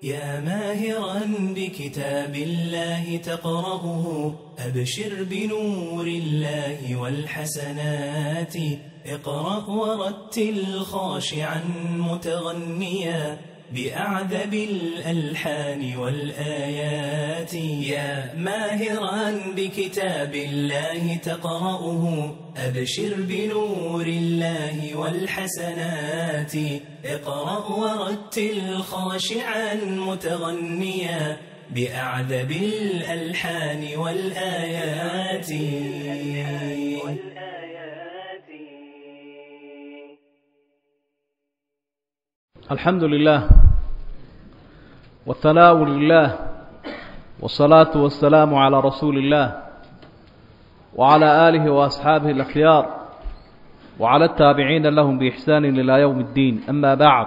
يا ماهرا بكتاب الله تقرأه أبشر بنور الله والحسنات اقرأ ورتل خاشعا متغنيا بأعذب الألحان والآيات يا ماهرا بكتاب الله تقرأه أبشر بنور الله والحسنات اقرأ ورتل خاشعا متغنيا بأعذب الألحان والآيات الحمد لله والثناء لله والصلاة والسلام على رسول الله وعلى آله وأصحابه الأخيار وعلى التابعين لهم بإحسان إلى يوم الدين أما بعد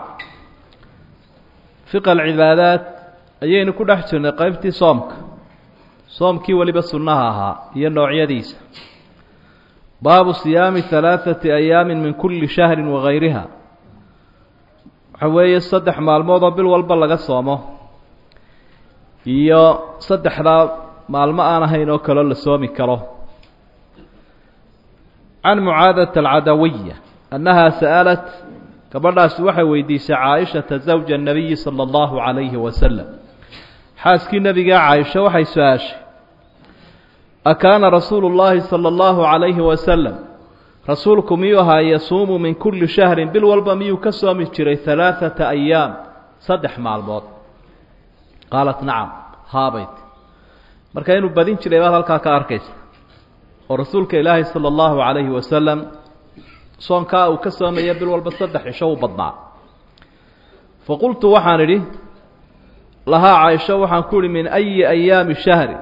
فقه العبادات ayaynu ku dhex jirnay qaybtii soomka soomkii weliba sunnaha ahaa iyo noocyadiisa baabu siyaami halaaثati ayaamin min kulli shahri wagayriha waxa weeye saddex maalmood oo bil walba laga soomo iyo saddexdaa maalmo aan ahayn oo kaloo la soomi karo can mucaadata alcadawiya annaha sa'alat gabadhaasi waxay weydiisay caaishata zawja الnabiyi salى اllahu calayhi wasalam xaaskii nebiga caaisha waxay su-aashay akaana rasuulu اllahi salى اllahu calayhi wasalam rasuulku miyuu ahaa yasuumu min kulli shahrin bil walba miyuu ka soomi jiray halaaثata ayaam saddex maalmood qaalat nacam haabayt marka inuu badin jiray baad halkaa ka arkaysa oo rasuulka ilaahay salى اllahu calayhi wasalam soonkaa uu ka soomaya bil walba saddex cisho u badnaa faqultu waxaan idhi lahaa caaisho waxaan ku ihi min ayi ayaami shahri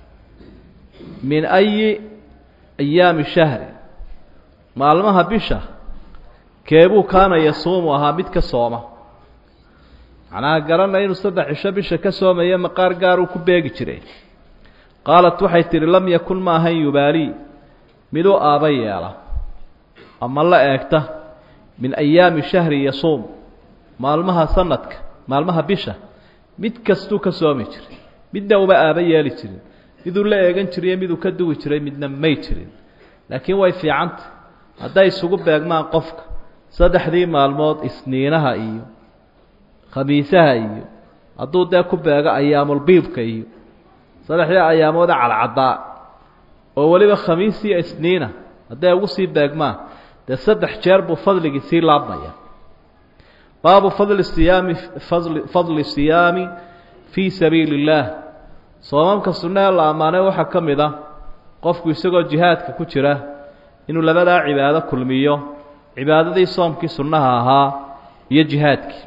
min ayi ayaami shahri maalmaha bisha keebuu kaana yasuumu ahaa mid ka sooma macnaha garanay inuu saddex cisho bisha ka soomaya maqaar gaaruu ku beegi jiray qaalat waxay tidhi lam yakun ma ahan yubaalii miduu aaba yeela ama la eegta min ayaami shahri yasuum maalmaha sanadka maalmaha bisha mid kastuu ka soomi jiray midna uma aaba yeeli jirin miduu la eegan jiriyo miduu ka duwi jiray midna may jirin laakiin way fiicanta hadday isugu beegmaan qofka saddexdii maalmood isniinaha iyo khamiisaha iyo hadduu dee ku beego ayaamulbiibka iyo saddexdii ayaamooda cadcaddaa oo weliba khamiis iyo isniina hadday ugu sii beegmaan dee saddex jeer buu fadligii sii laabmaya baabu fadli siyaami fadli fadli siyaami fii sabiili اllaah soomamka sunnaha la ammaanay waxaa ka mid a qofku isagoo jihaadka ku jira inuu labadaa cibaado kulmiyo cibaadadii soomkii sunnaha ahaa iyo jihaadkii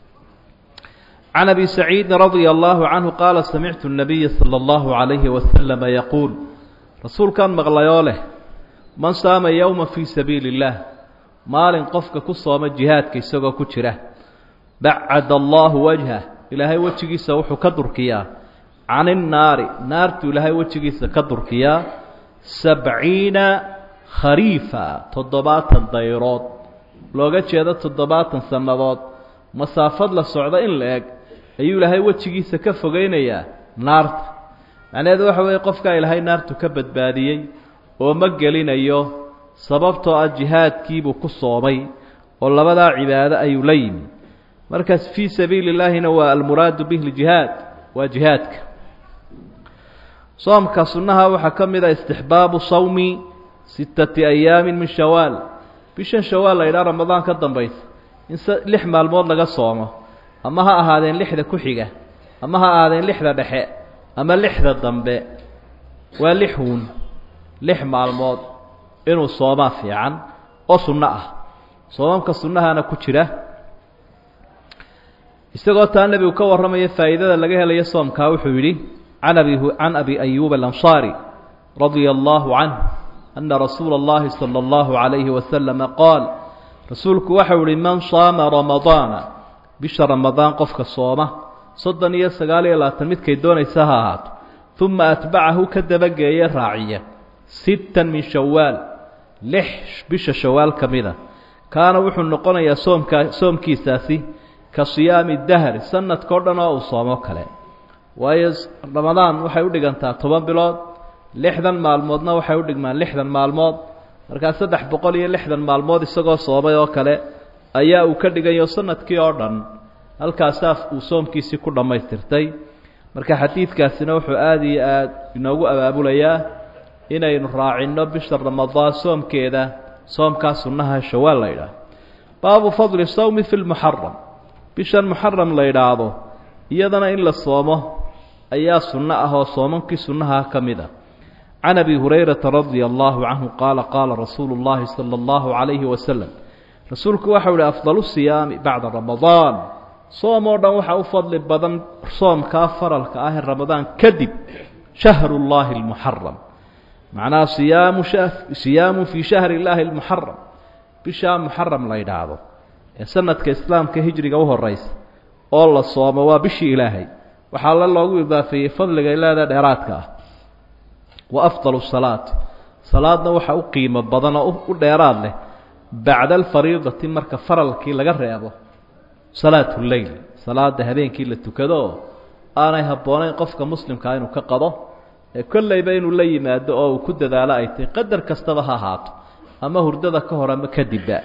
can abi saciidi radia allahu canhu qaala samictu الnabiya salى اllahu عalayhi wasalama yaquul rasuulkan maqlayoo leh man saama yowma fii sabiili اllaah maalin qofka ku sooma jihaadka isagoo ku jira bacad allahu wajhah ilaahay wejigiisa wuxuu ka durkiyaa can innaari naartuu ilaahay wejigiisa ka durkiyaa sabciina khariifa toddobaatan dayrood looga jeedo toddobaatan sannadood masaafad la socdo in la eg ayuu ilaahay wejigiisa ka fogeynayaa naarta macnaheedu waxa weeye qofkaa ilaahay naartu ka badbaadiyey oo ma gelinayo sababtoo ah jihaadkiibuu ku soomay oo labadaa cibaado ayuu la yimi markaas fii sabiili اllaahina waa almuraadu bih ljihaad waa jihaadka soomka sunnaha waxaa ka mid a istixbaabu sawmi sittati ayaamin min shawaal bishan shawaal la yidhaha ramadaan ka dambaysa in s lix maalmood laga soomo ama ha ahaadeen lixda ku xiga ama ha ahaadeen lixda dhexe ama lixda dambe waa lix huun lix maalmood inuu soomaa fiican oo sunno ah soomamka sunnahana ku jira isagoo taa nebigu ka warramaya faa'iidada laga helayo soomkaa wuxuu yidhi can abi can abi ayuuba alansaari radia allahu canh ana rasuula اllahi salى اllahu عalayhi wasalama qaal rasuulku waxau ihi man saama ramadaana bisha ramadaan qofka sooma soddon iyo sagaal iyo labaatan midkay doonaysa ha ahaato uma atbacahu ka dabageeye raaciya sittan min shawaal lix bisha shawaal ka mida kaana wuxuu noqonayaa soomkaa soomkiisaasi ka siyaami dahri sanadkao dhan oo uu soomo kale waayo ramadaan waxay u dhigantaa toban bilood lixdan maalmoodna waxay u dhigmaan lixdan maalmood markaa saddex boqol iyo lixdan maalmood isagoo soomay oo kale ayaa uu ka dhigayo sanadkii oo dhan halkaasaa uu soomkiisii ku dhammaystirtay marka xadiidkaasina wuxuu aada iyo aada inoogu abaabulayaa inaynu raacinno bisha ramadaan soomkeeda soomkaa sunnaha shawaal la yidhaah baabu fadli sawmi fi lmuxaram bishan muxaram la yidhaahdo iyadana in la soomo ayaa sunno ah oo soomankii sunnaha ka mid a can abi hurayrata radia allahu canhu qaala qaala rasuulu llahi sala allahu calayhi wasalam rasuulku waxau ihi afdalu siyaami bacda ramadaan soom oo dhan waxaa u fadli badan soomkaa faralka ah ee ramadaan kadib shahru llahi almuxaram macnaha siyaamu siyaamu fii shahri illaahi almuxaram bishaa muxaram la yidhaahdo ee sanadka islaamka hijriga u horeysa oo la soomo waa bishii ilaahay waxaa la loogu idaafeeyey fadliga ilaada dheeraadka ah wa afdalu salaati salaadna waxa u qiimo badan oo u dheeraad leh bacda alfariidati marka faralkii laga reebo salaatu lleyl salaada habeenkii la tukado oo aanay habboonayn qofka muslimkaa inuu ka qado ee kollayba inuu la yimaado oo uu ku dadaalo ay tahy qadar kastaba ha ahaato ama hurdada ka hor ama kadibba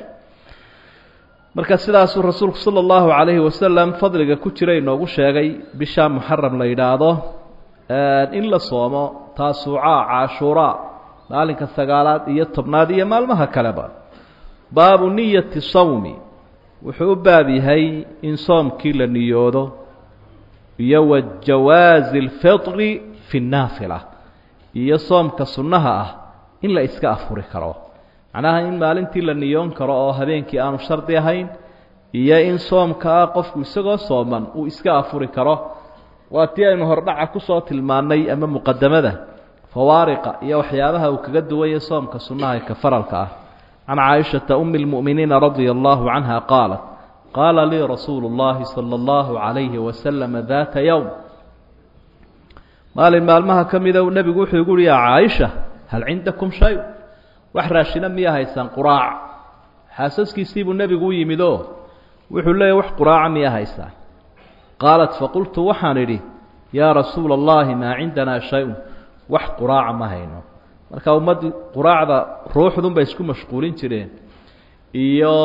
marka sidaasuu rasuulku sala allahu calayhi wasalam fadliga ku jira inoogu sheegay bishaa muxaram la yidhaahdo in la soomo taasuucaa caashuuraa maalinka sagaalaad iyo tobnaad iyo maalmaha kaleba baabu niyati sawmi wuxuu u baab yahay in soomkii la niyoodo iyo wa jawaazi alfitri fi nnaafila iyo soomka sunnaha ah in la iska afuri karo macnaha in maalintii la niyoon karo oo habeenkii aanu shardi ahayn iyo in soomkaa qofku isagoo sooman uu iska afuri karo waa tii aynu hordhaca kusoo tilmaannay ama muqadamada fawaariqa iyo waxyaabaha uu kaga duwaya soomka sunnaha ee ka faralka ah can caaishata umi lmu'miniina radia allahu canha qaalat qaala lii rasuulu اllahi sala allahu calayhi wasalama daata yowm maalin maalmaha ka mida nebigu wuxuu igu uhi yaa caaisha hal cindakum shay wax raashina miya haysaan quraac xaasaskiisiibuu nebigu u yimid oo wuxuu leeyahy wax quraaca miya haysaa qaalat faqultu waxaan idhi yaa rasuula allahi maa cindanaa shay-un wax quraaca ma hayno marka ummaddii quraacda ruuxdun bay isku mashquulin jireen iyo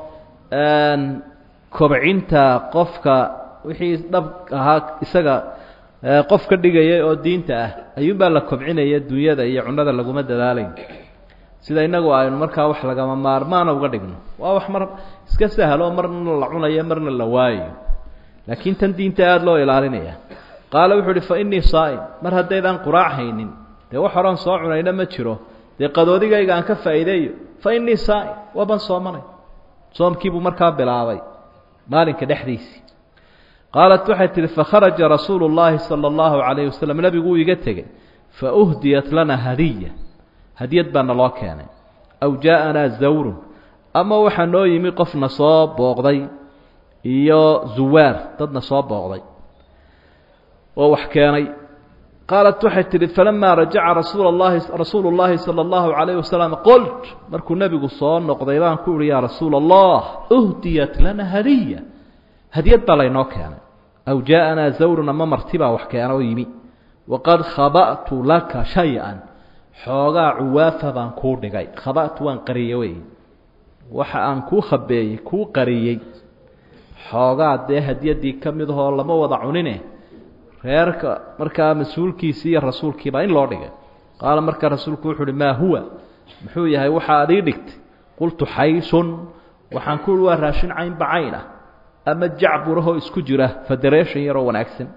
kobcinta qofka wixii dhab ahaa isaga qof ka dhigaya oo diinta ah ayuunbaa la kobcinaya dunyada iyo cunada laguma dadaalayn sida inagu aynu markaa wax lagama maarmaana uga dhigno waa wax mar iska sahlo marna la cunayo marna la waayo laakiin tan diinta aada loo ilaalinaya qaala wuxuu uhi fa innii saa'im mar haddaydaan quraac haynin dee wax horan soo cunayna ma jiro dee qadoodigayga aan ka faa'iideeyo fa innii saa'im waaban soomanay soomkiibuu markaa bilaabay maalinka dhexdiisii qaalat waxay tihi fakharaja rasuulu llaahi sala allahu calayhi wasalam nebigu uu iga tegey fa uhdiyat lana hadiya hadiyad baa naloo keenay aw jaa-anaa zawrun ama waxaa noo yimi qofna soo booqday iyo zuwaar dadna soo booqday oo wax keenay qaalat waxay tihi falamaa rajaca rasuula llahi rasuulu llaahi sala allahu calayhi wasalam qolt markuu nebigu soo noqday baan ku uhi yaa rasuula allah uhdiyat lana hadiya hadiyad baa laynoo keenay aw jaa-anaa zawrun ama marti baa wax keena oo yimi waqad khaba'tu laka shay-an xoogaa cuwaafa baan kuu dhigay khaba'tu waan qariyey wey waxa aan kuu khabeeyey kuu qariyey xoogaa dee hadiyaddii ka mid ahoo lama wada cunine reerka markaa mas-uulkiisii iyo rasuulkiibaa in loo dhigay qaala markaa rasuulku wuxu uhi maa huwa muxuu yahay waxa ad ii dhigtay qultu xaysun waxaan ku uhi waa raashin caynba cayn ah ama jacburahoo isku jira federation yaroo wanaagsan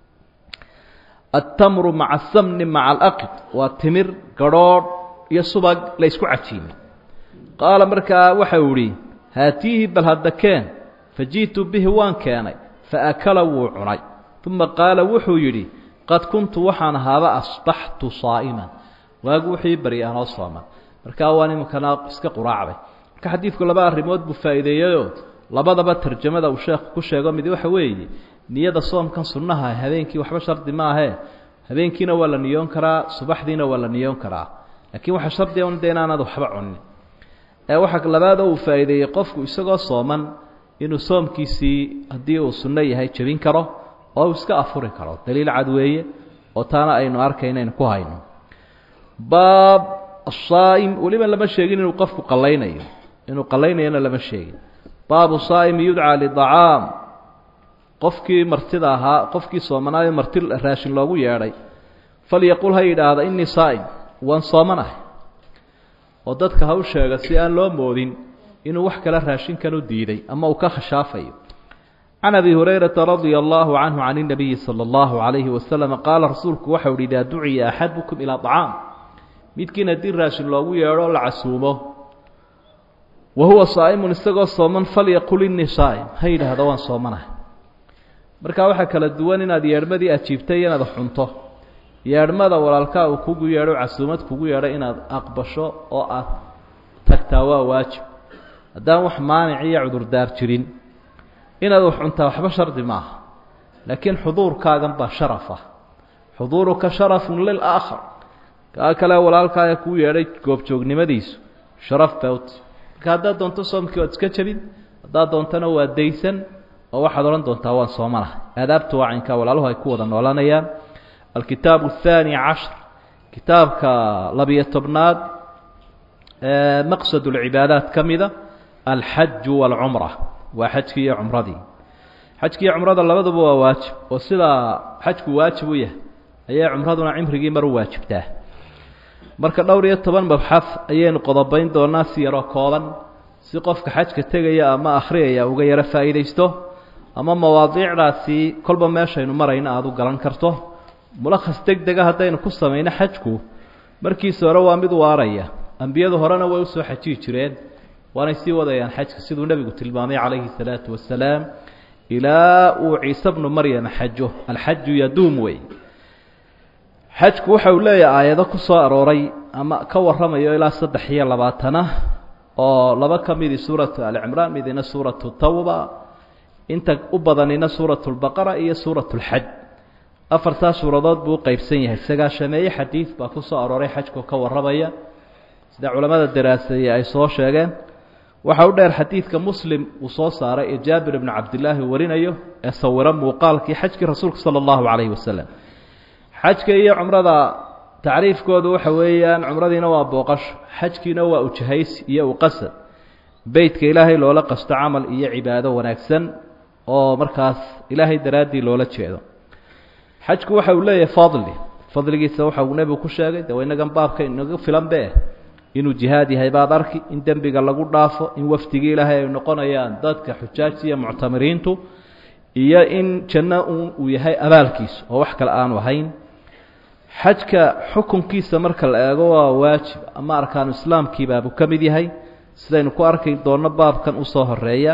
altamru maca asamni maca alaqid waa timir garhoodh iyo subag la ysku cajiimay qaala markaa waxa uu idhi haatiihi bal hadda keen faji'tu bihi waan keenay faakala wuu cunay uma qaala wuxuu yidhi qad kuntu waxaan ahaaba asbaxtu saa'iman waagu wuxuu ii barya anoo sooman markaa waan iminkana iska quraacday marka xadiidku laba arrimood buu faa'iideeyeyoo labadaba tarjamada uu sheekhu ku sheego mid waxa weeye niyada soomkan sunnaha habeenkii waxba shardi maahee habeenkiina waa la niyoon karaa subaxdiina waa la niyoon karaa laakiin waxaa shardiga un de inaanad waxba cunin ee waxaa labaadoo uu faa'iideeyey qofku isagoo sooman inuu soomkiisii haddii uu sunno yahay jebin karo oo uu iska afuri karo daliil cad weeye oo taana aynu arkay inaynu ku hayno baab asaa'im weliba lama sheegin inuu qofku qallaynayo inuu qallaynayona lama sheegin baabu saa'imi yudcaa lidacaam qofkii martida ahaa qofkii soomanaayo marti raashin loogu yeedhay falyaqul ha yidhaahda innii saa'im waan soomanahay oo dadka ha u sheega si aan loo moodin inuu wax kale raashinkan u diiday ama uu ka khashaafayo can abi hurayrata radia allahu canhu can اnabiyi salى اllahu calayhi wasalam qaala rasuulku waxau uhi idaa duciya axadukum ilaa طacaam midkiin haddii raashin loogu yeedho la casuumo wa huwa saa'imun isagoo sooman falyaqul innii saa'im ha yidhaahdo waan soomanahay markaa waxaa kala duwan inaad yeedhmadii ajiibtay inaad xunto yeedhmada walaalkaa uu kugu yeedho casuumad kugu yeedho inaad aqbasho oo aad tagtaa waa waajib haddaan wax maanic iyo cudurdaar jirin inaad wax cuntaa waxba shardi maaha laakiin xuduurkaagan baa sharaf ah xuduuruka sharafun lilaakhar kaa kale walaalkaaya kuu yeedhay goobjoognimadiisu sharaf bawt marka haddaad doonto soomkii waad iska jebin haddaad doontona waa daysan oo waxaad odhan doontaa waan soomanahay aadaabta waacinka walaaluhu ay ku wada noolanayaan alkitaabu الthaani cashar kitaabka labiyo tobnaad maqsad اlcibaadaat ka mida alxaju wاlcumra waa xajkii iyo cumradii xajkii iyo cumrada labaduba waa waajib oo sidaa xajku waajib u yahay ayay cumraduna cimrigii mar u waajibtaa marka dhowr iyo toban mabxad ayaynu qodobayn doonaa si yaroo kooban si qofka xajka tegaya ama akhriyaya uga yaro faa'iidaysto ama mawaadiicdaasi kolba meeshaynu marayna aada u galan karto mulakhas deg dega haddaynu ku samayno xajku markiisa hore waa mid waaraya ambiyadu horena way usoo xajiyi jireen waanay sii wadayaan xajka siduu nebigu tilmaamay calayhi salaatu wasalaam ilaa uu ciise bnu maryama xajo alxaju yaduum wey xajku waxa uu leeyahay aayado ku soo arooray ama ka warramayo ilaa saddex iyo labaatana oo laba ka midii suuratu alcimraan midina suuratu tawba inta u badanina suuratu lbaqara iyo suuratu lxaj afartaa suuradood buu u qeybsan yahay sagaashameeye xadiid baa ku soo arooray xajku ka warramaya sida culamada daraaseeye ay soo sheegeen waxa u dheer xadiidka muslim uu soo saaray ee jaabir ibnu cabdillaahi warinayo ee sawiro muuqaalkii xajkii rasuulka sala allahu calayhi wasalam xajka iyo cumrada tacriifkoodu waxa weeyaan cumradiina waa booqasho xajkiina waa ujahaysi iyo uqasad beytka ilaahay loola qasto camal iyo cibaado wanaagsan oo markaas ilaahay daraaddii loola jeedo xajku waxa uu leeyahay fadli fadligiisa waxa uu nebigu ku sheegay de inagan baabka inaga filan be inuu jihaad yahay baad arki in dembiga lagu dhaafo in wafdigii ilaahay ay noqonayaan dadka xujaajta iyo muctamiriintu iyo in janno uu yahay abaalkiisa oo wax kale aanu ahayn xajka xukunkiisa marka la eego waa waajib ama arkaanu islaamkiibaabuu ka mid yahay sidaynu ku arki doonno baabkan usoo horeeya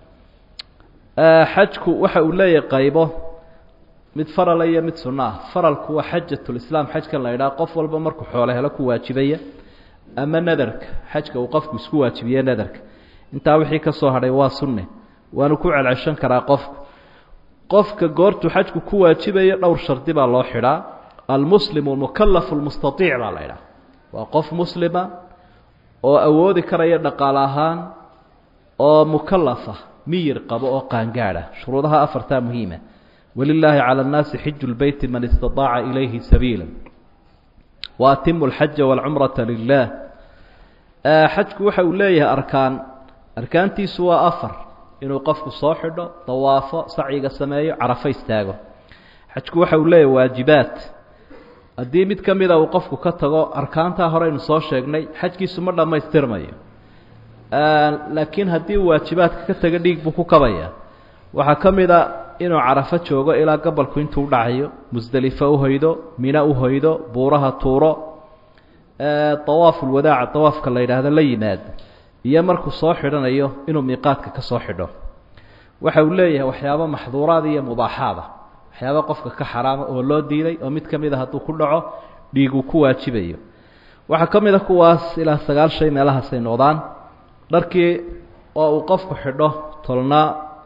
xajku waxa uu leeyahay qaybo mid farala iyo mid sunno ah faralku waa xajatulislaam xajkan la idhaha qof walba markuu xoolo helo ku waajibaya ama nadarka xajka uu qofku isku waajibiye nadarka intaa wixii ka soo hadhay waa sunne waanu ku celceshan karaa qofku qofka goortuu xajku ku waajibayo dhowr shardi baa loo xidhaa almuslimu almukalafu lmustaiic baa la idhaha waa qof muslima oo awoodi karaya dhaqaale ahaan oo mukalafa miyir qabo oo qaangaadha shuruudaha afartaa muhiima walilaahi cala annaasi xiju lbeyti man istaaaca ilayhi sabiila wa atimu alxaja walcumrata lilah xajku waxa uu leeyahay arkaan arkaantiisu waa afar inuu qofku soo xidho dawaafo sacyiga sameeyo carafo istaago xajku waxa uu leeyahay waajibaat haddii mid ka mida uu qofku ka tago arkaantaa horeynu soo sheegnay xajkiisu ma dhammaystirmayo laakiin haddii uu waajibaadka ka taga dhiig buu ku kabaya waxaa ka mid a inuu carafo joogo ilaa gobolku intuu udhacayo musdelifo uhoydo mina uhoydo buuraha tuuro dawaafulwadaaca dawaafka la yidhaahdo la yimaado iyo markuu soo xidhanayo inuu miiqaadka ka soo xidho waxa uu leeyahay waxyaabo maxduuraad iyo mubaaxaada waxyaaba qofka ka xaraama oo loo diiday oo mid ka mid a hadduu ku dhaco dhiiguu ku waajibayo waxaa ka mid a kuwaas ilaa sagaal shay meelahaasay noqdaan dharkii oo uu qofku xidho tolnaa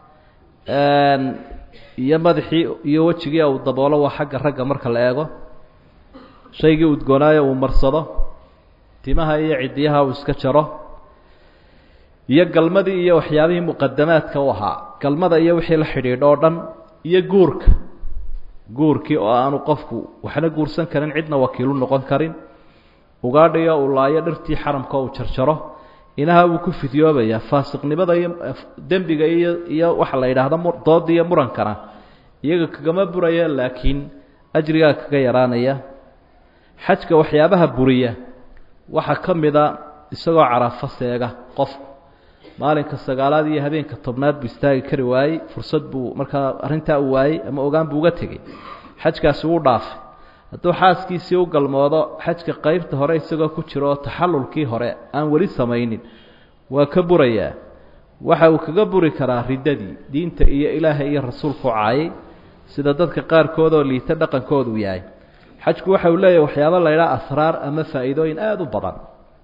iyo madaxii iyo wejigii uu daboolo waa xagga ragga marka la eego shaygii udgoonaayo uu marsado timaha iyo cidiyaha uu iska jaro iyo galmadii iyo waxyaabihii muqadamaadka u ahaa galmada iyo wixii la xidhiidho oo dhan iyo guurka guurkii oo aanu qofku waxna guursan karin cidna wakiilu noqon karin ugaadhiyo uu laayo dhirtii xaramka uu jarjaro inaha wuu ku fidyoobayaa faasiqnimada iyo dembiga iyo iyo waxa la yidhaahdo dooda iyo murankana iyaga kagama buraya laakiin ajrigaa kaga yaraanaya xajka waxyaabaha buriya waxaa ka mida isagoo carafo seega qofku maalinka sagaalaad iyo habeenka tobnaad buu istaagi kari waayey fursad buu markaa arrintaa u waayey ama ogaan buu uga tegey xajkaasi wuu dhaafay hadduu xaaskiisii u galmoodo xajka qeybta hore isagoo ku jiro oo taxallulkii hore aan weli samaynin waa ka burayaa waxa uu kaga buri karaa riddadii diinta iyo ilaahay iyo rasuulku caayay sida dadka qaarkood oo liita dhaqankoodu yahay xajku waxa uu leeyahay waxyaabo la ydhaha asraar ama faa'iidooyin aada u badan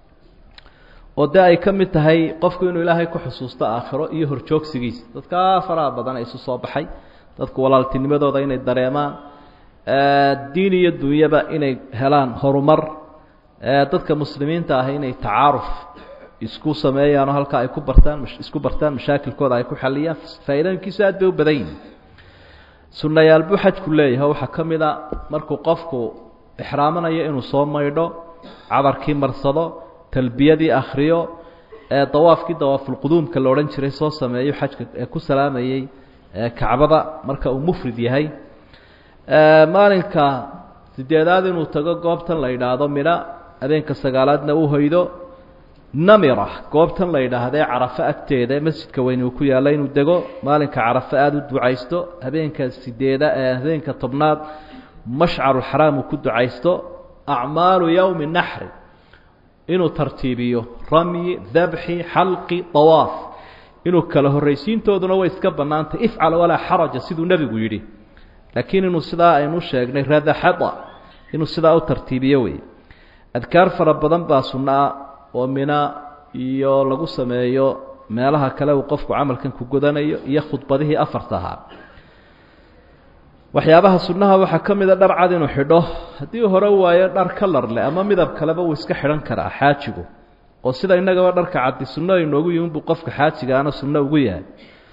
oo dee ay ka mid tahay qofku inuu ilaahay ku xusuusto aakhiro iyo horjoogsigiisa dadkaa faraha badan ee isu soo baxay dadku walaaltinimadooda inay dareemaan diin iyo dunyaba inay helaan horumar dadka muslimiinta ah inay tacaaruf isku sameeyaanoo halkaa ay ku bartaan isku bartaan mashaakilkooda ay ku xaliyaan faa'iidooyinkiisu aad bay u badan yihin sunnayaal buu xajku leeyahay waxaa ka mid a markuu qofku ixraamanayo inuu soo maydho cabarkii marsado talbiyadii akhriyo ee dawaafkii dawaafulquduumka la odhan jiray soo sameeyo xajka ee ku salaamayey kacbada marka uu mufrid yahay maalinka sideedaad inuu tago goobtan la yidhaahdo midha habeenka sagaalaadna uu hoydo namira goobtan la yidhaahdee carafo agteeda masjidka weyn uu ku yaalla inuu dego maalinka carafo aada u ducaysto habeenka sideeda habeenka tobnaad mashcaruxaraam uu ku ducaysto acmaalu yowmi naxri inuu tartiibiyo ramyi dabxi xalqi dawaaf inuu kala horraysiintooduna way iska bannaantay ifcal walaa xaraja siduu nebigu yidhi laakiin inuu sidaa aynu sheegnay radaxada inuu sidaa u tartiibiyo wey adkaar fara badan baa sunnaa oo mina iyo lagu sameeyo meelaha kale uu qofku camalkan ku godanayo iyo khudbadihii afarta ahaa waxyaabaha sunnaha waxaa ka mida dhar cad inuu xidho haddii hore waayo dhar kalar leh ama midab kaleba wuu iska xidhan karaa xaajigu oo sida innagaba dharka caddi sunno inoogu yihin buu qofka xaajigaana sunno ugu yahay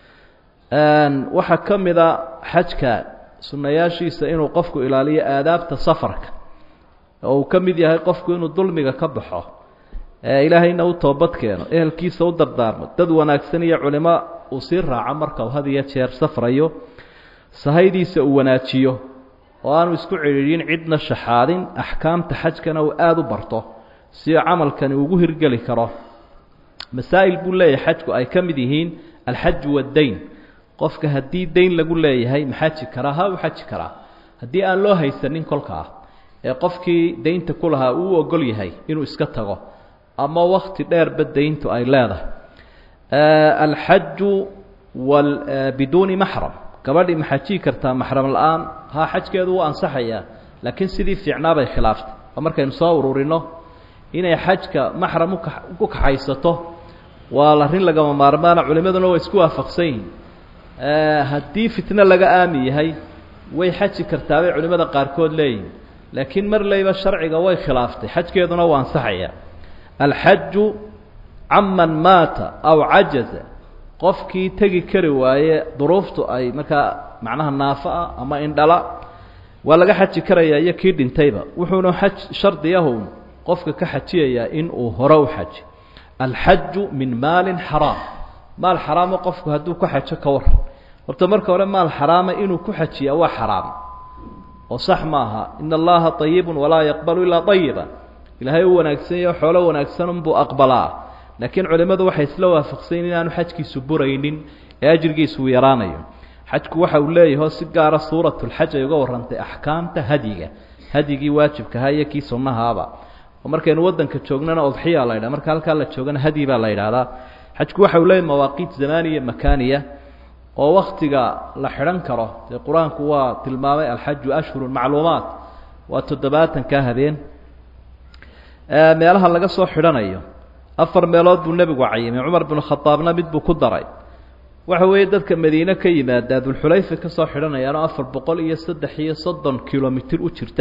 waxaa ka mida xajka sunnayaashiisa inuu qofku ilaaliyo aadaabta safarka oo uu ka mid yahay qofku inuu dulmiga ka baxo ilaahayna u toobad keeno ehelkiisa u dardaarmo dad wanaagsan iyo culimo uu sii raaco marka uu had iyo jeer safrayo sahaydiisa uu wanaajiyo oo aanu isku cidhiidhin cidna shaxaadin axkaamta xajkana uu aada u barto si camalkani ugu hirgeli karo masaa'il buu leeyahay xajku ay ka mid yihiin alxaju waddayn qofka haddii dayn lagu leeyahay ma xaji karaa ha u xaji karaa haddii aan loo haysanin kolkaa ee qofkii daynta ku lahaa uu ogol yahay inuu iska tago ama wakti dheerba dayntu ay leedahay alxaju wal biduuni maxram gabadhii ma xajii kartaa maxram la-aan haa xajkeedu wuu ansaxayaa laakiin sidii fiicnaa bay khilaaftay oo markaynu soo ururino inay xajka maxram ku kaxaysato waa arrin lagama maarmaana culimaduna way isku waafaqsan yihin haddii fitno laga aami yahay way xaji kartaa bay culimmada qaarkood leeyihin laakiin mar leyba sharciga way khilaaftay xajkeeduna waa ansaxaya alxaju caman maata aw cajaza qofkii tegi kari waaye duruuftu ay markaa macnaha naafo ah ama indhala waa laga xaji karayaa iyo kii dhintayba wuxuuna xaj shardiyahu qofka ka xajiyayaa in uu hore u xaji alxaju min maalin xaraam maal xaraamo qofku hadduu ku xajo ka waran horta marka hore maal xaraama inuu ku xajiyaa waa xaraam oo sax maaha ina allaha ayibun walaa yaqbalu ilaa ayiba ilaahay u wanaagsanyaho xoolo wanaagsan unbuu aqbalaa laakiin culimmadu waxay isla waafaqsayn inaanu xajkiisu buraynin ee ajrigiisu uu yaraanayo xajku waxa uu leeyaho si gaara suuratulxaj ay uga warrantay axkaamta hadyiga hadyigii waajibkahaa iyo kii sunnahaaba oo markaynu waddanka joognana odxiyaa la ydhaha marka halkaa la joogana hadyi baa la yidhaahdaa xajku waxa uu leeyahy mawaaqiit zamaaniya makaaniya oo waktiga la xidhan karo dee qur-aanku waa tilmaamay alxaju ashhurun macluumaat waa toddobaatankaa habeen meelaha laga soo xidhanayo afar meelood buu nebigu cayimay cumar binu khadaabna mid buu ku daray waxa weeye dadka madiine ka yimaada dulxulayfa ka soo xidhanayaanoo afar boqol iyo saddex iyo soddon kilomitir u jirta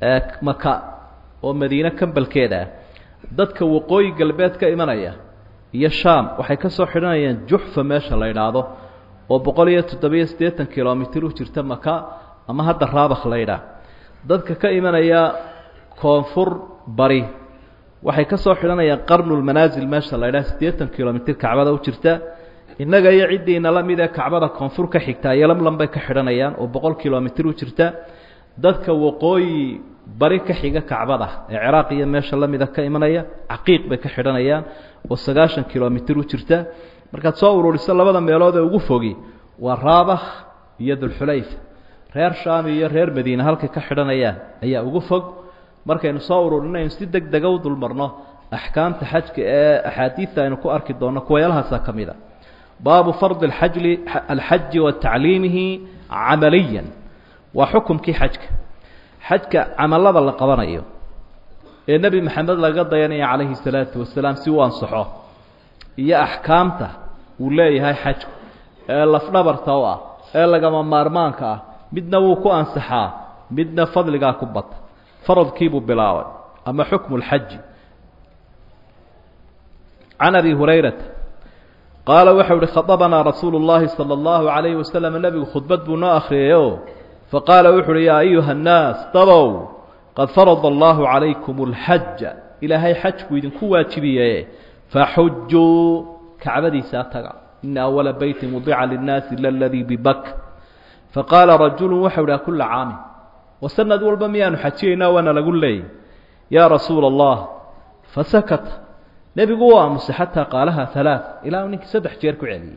maka oo madiine kambalkeeda ah dadka waqooyi galbeed ka imanaya iyo shaam waxay ka soo xidhanayaan juxfa meesha la idhaahdo oo boqol iyo toddobiyo siddeetan kilomitir u jirta maka ama hadda raabakh la ydhaah dadka ka imanaya koonfur bari waxay ka soo xidhanayaan qarnulmanaasil meesha la ydhaha siddeetan kilomitir kacbada u jirta innaga iyo ciddiina la mid ee kacbada koonfur ka xigtaa iyo lamlam bay ka xidhanayaan oo boqol kilomitir u jirta dadka waqooyi bari ka xiga kacbada ee ciraaq iyo meesha la mida ka imanaya caqiiq bay ka xidhanayaan oo sagaashan kilomitir u jirta markaad soo ururiso labada meelood ee ugu fogi waa raabakh iyo dulxulayfa reer shaam iyo reer madiine halkay ka xidhanayaan ayaa ugu fog markaynu soo ururinaynu si deg dega u dulmarno axkaamta xajka ee axaadiidta aynu ku arki doonno kuwayaelahaasaa ka mid a baabu fardi alxajli alxaji wa tacliimihi camaliyan waa xukumkii xajka xajka camalada la qabanayo ee nebi maxamed laga dayanaya calayhi salaatu wasalaam si uu ansaxo iyo axkaamta uu leeyahay xajku ee lafdhabarta u ah ee lagama maarmaanka ah midna wuu ku ansaxaa midna fadligaa ku bata faradkiibuu bilaabay ama xukmu lxaji can abi hurayrata qaala waxau uhi khadabanaa rasuulu اllahi salى اllahu عalayhi wasalam nebigu khudbad buu noo akhriyayoo faqaala wuxu uhi yaa ayuha الnaas dabow qad farada allahu calaykum اlxaja ilaahay xajku idinku waajibiye faxujuu kacbadiisaa taga ina awala beyti wudica linnaasi ila ladii bibak faqaala rajulu waxau ihi kula caamin wa sanad walba miyaanu xajiyaynaa waana lagu leeyay yaa rasuula allah fasakata nebigu u aamusay xataa qaalaha halaa ilaa ninkii saddex jeer ku celiyey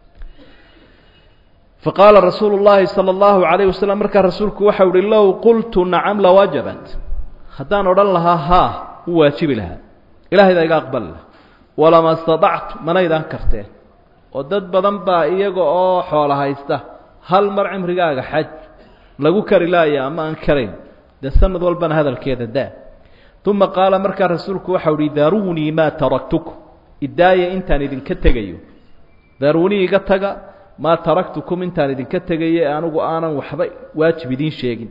faqaala rasuulu llaahi sala allahu calayh wasalam markaa rasuulku waxau uhi low qultu nacam lawajabat haddaan odhan lahaa haa u waajibi lahaa ilaahayda iga aqbali laha walama stadactu manaydaan karteen oo dad badan baa iyaga oo xoola haysta hal mar cimrigaaga xaj lagu kari laaya ama aan karayn dee sanad walbana hadalkeeda daa uma qaala markaa rasuulku waxau uhi daruunii maa taraktukum idaaya intaan idinka tegayo daruunii iga taga maa taraktukum intaan idinka tegayo ee anigu aanan waxba waajib idiin sheegin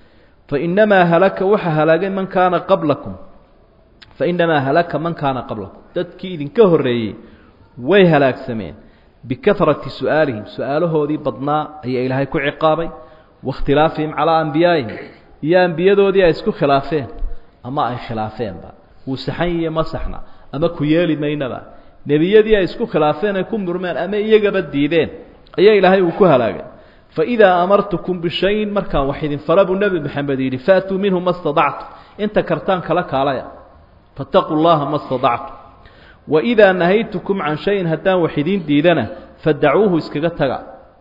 fainamaa halaka waxa halaagay man kaana qablakum fainamaa halaka man kaana qablakum dadkii idinka horreeyey way halaagsameen bikahrati su'aalihim su-aalahoodii badnaa ayaa ilaahay ku ciqaabay waاkhtilaafihim calaa ambiyaa'ihim iyo ambiyadoodii ay isku khilaafeen ama ay khilaafeenba wuu saxan yihiye ma saxna ama ku yeeli maynaba nebiyadii ay isku khilaafeen ay ku murmeen ama iyagaba diideen ayaa ilaahay uu ku halaagay faidaa amartukum bishayin markaan wax idin fara buu nebi maxamed yidhi faatuu minhu ma stadactum inta kartaan kala kaalaya fattaquu llaha ma stadactum waidaa nahaytukum can shayin haddaan wax idiin diidana fadacuuhu iskaga taga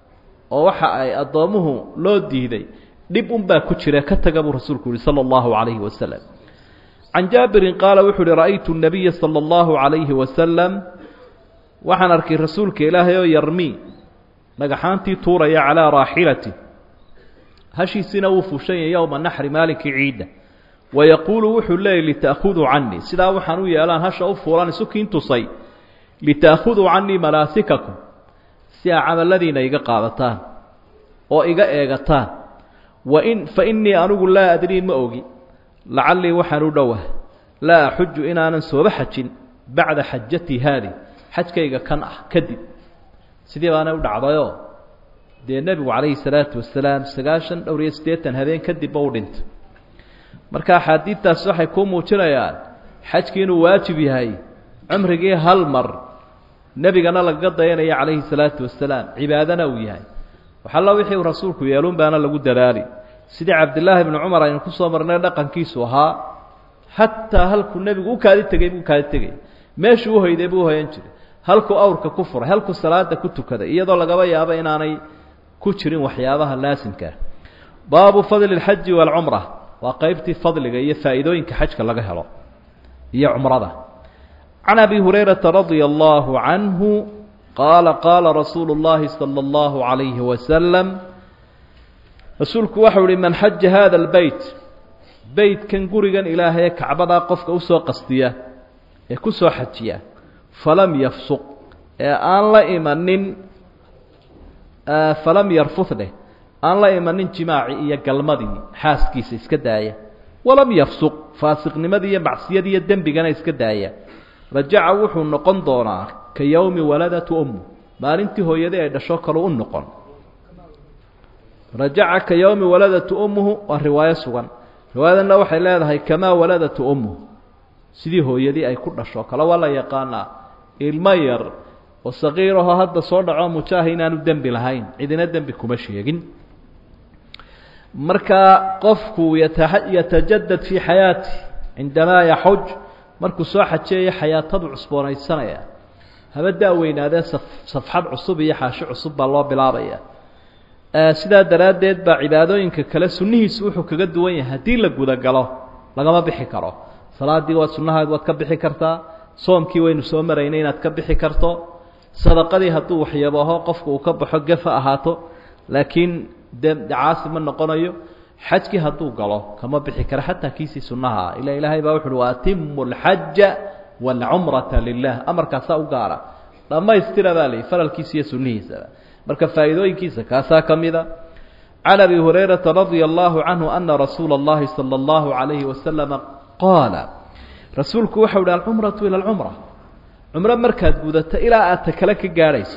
oo waxa ay addoommuhu loo diiday dhib unbaa ku jira ka taga buu rasuulku yihi sala allahu calayhi wasalam can jaabirin qaala wuxuu uhi ra'aytu nabiya sala allahu calayhi wasalam waxaan arkay rasuulka ilaahay oo yarmii dhagaxaantii tuuraya calaa raaxilati hashiisina wuu fushanya yowma naxri maalinkii ciidda wayaquulu wuxuu leeyay lita'khuduu canii sidaa waxaan u yeelaan hasha u fuulaan isukiin tusay lita'khuduu canii malaasikakum si aa camalladiina iga qaadataan oo iga eegataan wain fa innii anigu laa adrii ma ogi lacallii waxaan u dhowah laa axuju inaanan sooba xajin bacda xajatii haadi xajkayga kan ah kadib sidii baana u dhacdayoo dee nebigu calayhi salaatu wasalaam sagaashan dhowr iyo siddeetan habeen kadibba u dhintay marka axaadiidtaasi waxay kuu muujinayaan xajkii inuu waajib yahay cumrigii hal mar nebigana lagaga dayanaya calayhi salaatu wasalaam cibaadana uu yahay waxalla wixii uu rasuulku yeelun baana lagu dadaali sidii cabdillaahi bnu cumar aynu ku soo marnay dhaqankiisu ahaa xataa halkuu nebigu u kaadi tegey buu kaadi tegay meeshuu uhoyday buu uhoyan jiray halkuu awrka ku furay halkuu salaada ku tukaday iyadoo lagaba yaabo inaanay ku jirin waxyaabaha laasimkaa baabu fadli اlxaji waalcumra waa qeybtii fadliga iyo faa'iidooyinka xajka laga helo iyo cumrada can abi hurayrata radia allahu canhu qaala qaala rasuulu اllahi salى اllahu عalayhi wasalam rasuulku waxau uhi man xaja hada اlbeyt beytkan gurigan ilaahay ee kacbadaa qofka usoo qastiya ee ku soo xajiya falam yafsuq ee aan la imanin falam yarfud dheh aan la imanin jimaaci iyo galmadii xaaskiisa iska daaya walam yafsuq faasiqnimadii iyo macsiyadii iyo dembigana iska daaya rajaca wuxuu noqon doonaa ka yowmi waladatu ummu maalintii hooyadii ay dhasho kalu u noqon rajaca ka yowmi waladatu ummuhu waa riwaayo sugan riwaayadanna waxay leedahay kamaa waladatu ummuhu sidii hooyadii ay ku dhasho kale waa la yaqaanaa ilmo yar oo saqiirahoo hadda soo dhaco mujaaha inaanu dembi lahayn cidina dembi kuma sheegin markaa qofku yatajadad fii xayaati cindamaa yaxuj markuu soo xajeeyo xayaatadu cusboonaysanaya haba daaweynaadee safxad cusub iyo xaashi cusub baa loo bilaabaya sidaa daraaddeed baa cibaadooyinka kale sunnihiisu wuxuu kaga duwan yahay haddii la gudagalo lagama bixi karo salaadii waad sunnahaad waad ka bixi kartaa soomkii waynu soo maraynay inaad ka bixi karto sadaqadii hadduu waxyabaho qofku uu ka baxo gef ha ahaato laakiin de caasi ma noqonayo xajkii hadduu galo kama bixi karo xataa kiisii sunnaha ila ilaahay baa wuxu uhi waatimu alxaja waalcumrata lilah amarkaasaa u gaara dhammaystira baa layihi faralkiisa iyo sunnihiisaba marka faa'iidooyinkiisa kaasaa ka mida can abi hurayrata radia allahu canhu ana rasuula اllahi salى اllahu عalayhi wasalama qaala rasuulku waxau hi alcumratu ila alcumra cumro markaad gudato ilaa aad ta kale ka gaadhayso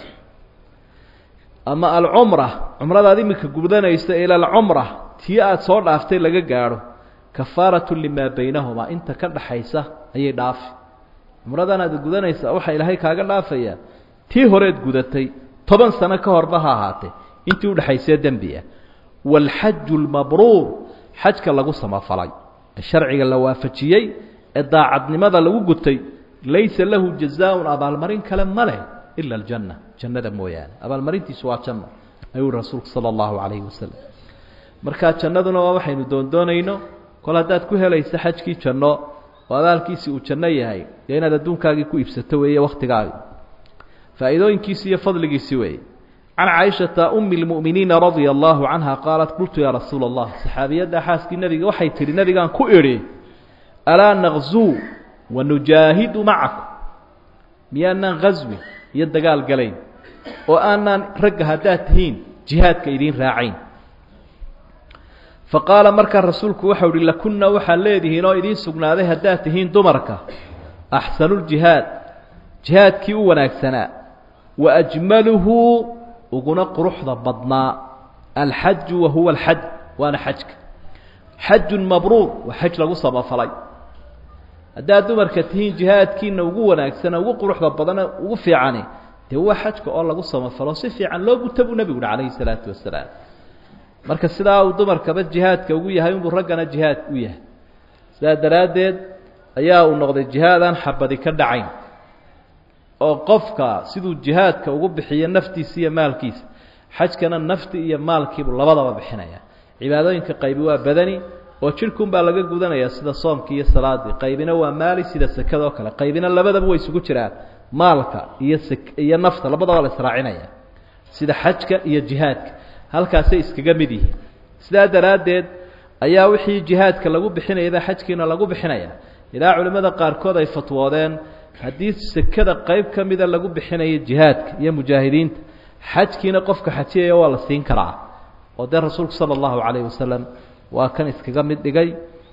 ama alcumra cumradaad imika gudanayso ila alcumra tii aada soo dhaaftay laga gaadho kafaaratu limaa baynahumaa inta ka dhaxaysa ayay dhaafi cumradan aad gudanaysa waxaa ilaahay kaaga dhaafayaa tii horeed gudatay toban sano ka horba ha ahaatee intii udhexaysee dembi ah waalxaju lmabruur xajka lagu samafalay ee sharciga la waafajiyey ee daacadnimada lagu gutay laysa lahu jazaaun abaalmarin kale ma leh ila aljanna jannada mooyaane abaalmarintiisu waa janno ayuu rasuulku sala allahu calayhi wasalam markaa jannaduna waa waxaynu doondoonayno kol haddaad ku helayso xajkii janno oo abaalkiisii uu janno yahay dee inaad adduunkaagii ku iibsato weeye wakhtigaagi faa'iidooyinkiisi iyo fadligiisi weeye can caaishata umi lmu'miniina radia allahu canha qaalat qultu yaa rasuula allah saxaabiyadda xaaskii nebiga waxay tidhi nebigaan ku idhi alaa naqzuu wanujaahidu macakum miyaanaan ghaswi iyo dagaal galayn oo aanaan ragga haddaad tihiin jihaadka idiin raacayn fa qaala markaa rasuulku waxau uhi lakunna waxaad leedihiin oo idiin sugnaaday haddaad tihiin dumarka axsanuljihaad jihaadkii u wanaagsanaa wa ajmaluhu uguna quruxda badnaa alxaju wa huwa alxaj waana xajka xajun mabruur waa xaj lagu samafalay haddaad dumarka tihiin jihaadkiina ugu wanaagsana ugu quruxda badana ugu fiicani dee waa xajka oo lagu samafalo si fiican loo guta buu nebigu uhi calayhi salaatu wasalaam marka sidaa uu dumarkaba jihaadka ugu yahay unbuu raggana jihaad u yahay sidaa daraaddeed ayaa uu noqday jihaadaan xabadi ka dhacayn oo qofka siduu jihaadka ugu bixiyo naftiisa iyo maalkiisa xajkana nafti iyo maalkiibu labadaba bixinaya cibaadooyinka qaybi waa badani oo jidhkunbaa laga gudanaya sida soomkii iyo salaadii qaybina waa maali sida sekada oo kale qaybina labadaba way isugu jiraan maalka iyo s iyo nafta labadaba la israacinaya sida xajka iyo jihaadka halkaasay iskaga mid yihiin sidaa daraaddeed ayaa wixii jihaadka lagu bixinayaba xajkiina lagu bixinaya ilaa culimmada qaarkood ay fatwoodeen haddii sekada qayb ka mida lagu bixinayo jihaadka iyo mujaahidiinta xajkiina qofka xajiyaya waa la siin karaa oo dee rasuulku sala allahu calayhi wasalam waa kan iskaga mid dhigay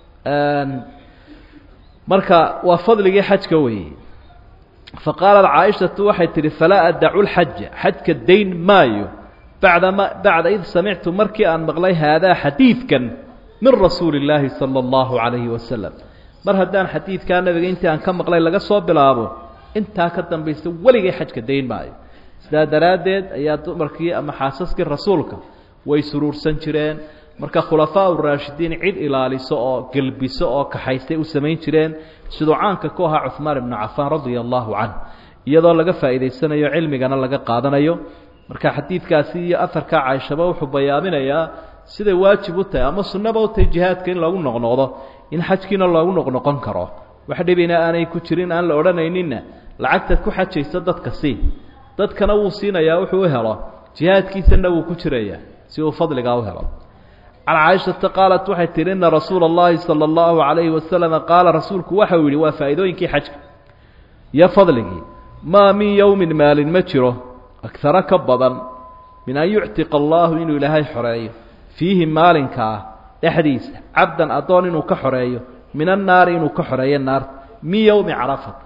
marka waa fadligii xajka weeye fa qaalat caaishatu waxay tidhi falaa adacu lxaja xajka dayn maayo bacdama bacda id samictu markii aan maqlay haadaa xadiidkan min rasuuli illaahi sala allahu calayhi wasalam mar haddaan xadiidkaa nabiga intii aan ka maqlay laga soo bilaabo intaa ka dambaysa weligay xajka dayn maayo sidaa daraaddeed ayaa dumarkii ama xaasaskii rasuulka way suruursan jireen marka khulafaa uraashidiin cid ilaaliso oo gelbiso oo kaxaystay u samayn jireen siduu caanka ku ahaa cuhmaan ibnu cafaan radia allahu canh iyadoo laga faa'iidaysanayo cilmigana laga qaadanayo marka xadiidkaasi iyo afarkaa caaishaba wuxuu bayaaminayaa siday waajib u tahay ama sunnaba u tahay jihaadka in lagu noqnoqdo in xajkiina loogu noqnoqon karo wax dhibina aanay ku jirin aan la odhanayninna lacagtaad ku xajayso dadka sii dadkana wuu siinayaa wuxuu u helo jihaadkiisana wuu ku jirayaa si uu fadligaa u helo can caaishata qaalat waxay tihi ina rasuula اllahi salى اllahu عalayhi wasalama qaala rasuulku waxau yihi waa faa'iidooyinkii xajka iyo fadligii maa min yowmin maalin ma jiro agara ka badan min an yuctiqa allahu inuu ilaahay xoreeyo fiihi maalinkaa dhexdiisa cabdan addoon inuu ka xoreeyo min annaari inuu ka xoreeyo naarta min yowmi carafat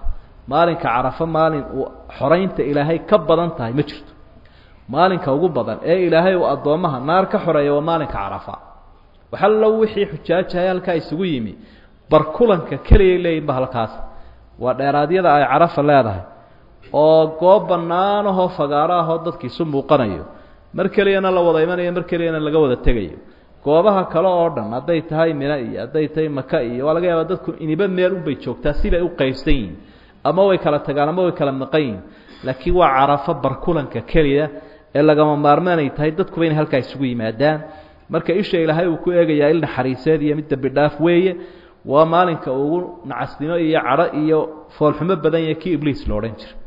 maalinka carafo maalin uu xoraynta ilaahay ka badan tahay ma jirto maalinka ugu badan ee ilaahay uu addoommaha naar ka xoreeya waa maalinka carafa waxallo wixii xujaajahay halkaa isugu yimi barkulanka keliyay leeyihinba halkaas waa dheeraadyada ay carafa leedahay oo goob bannaanahoo fagaaro ahoo dadkiisu muuqanayo mar keliyana la wada imanayo mar keliyana laga wada tegayo goobaha kale oo dhan hadday tahay mina iyo hadday tahay maka iyo waa laga yaabaa dadku iniba meel unbay joogtaa sibay u qaybsan yihin ama way kala tagaan ama way kala maqan yihin laakiin waa carafo barkulanka keliya ee lagama maarmaanay tahay dadkuba inay halkaa isugu yimaadaan marka isha ilaahay uu ku eegayaa il naxariiseed iyo mid dembi dhaaf weeye waa maalinka ugu nacasnimo iyo cadho iyo foolxumo badan yahe kii ibliis lo odhan jira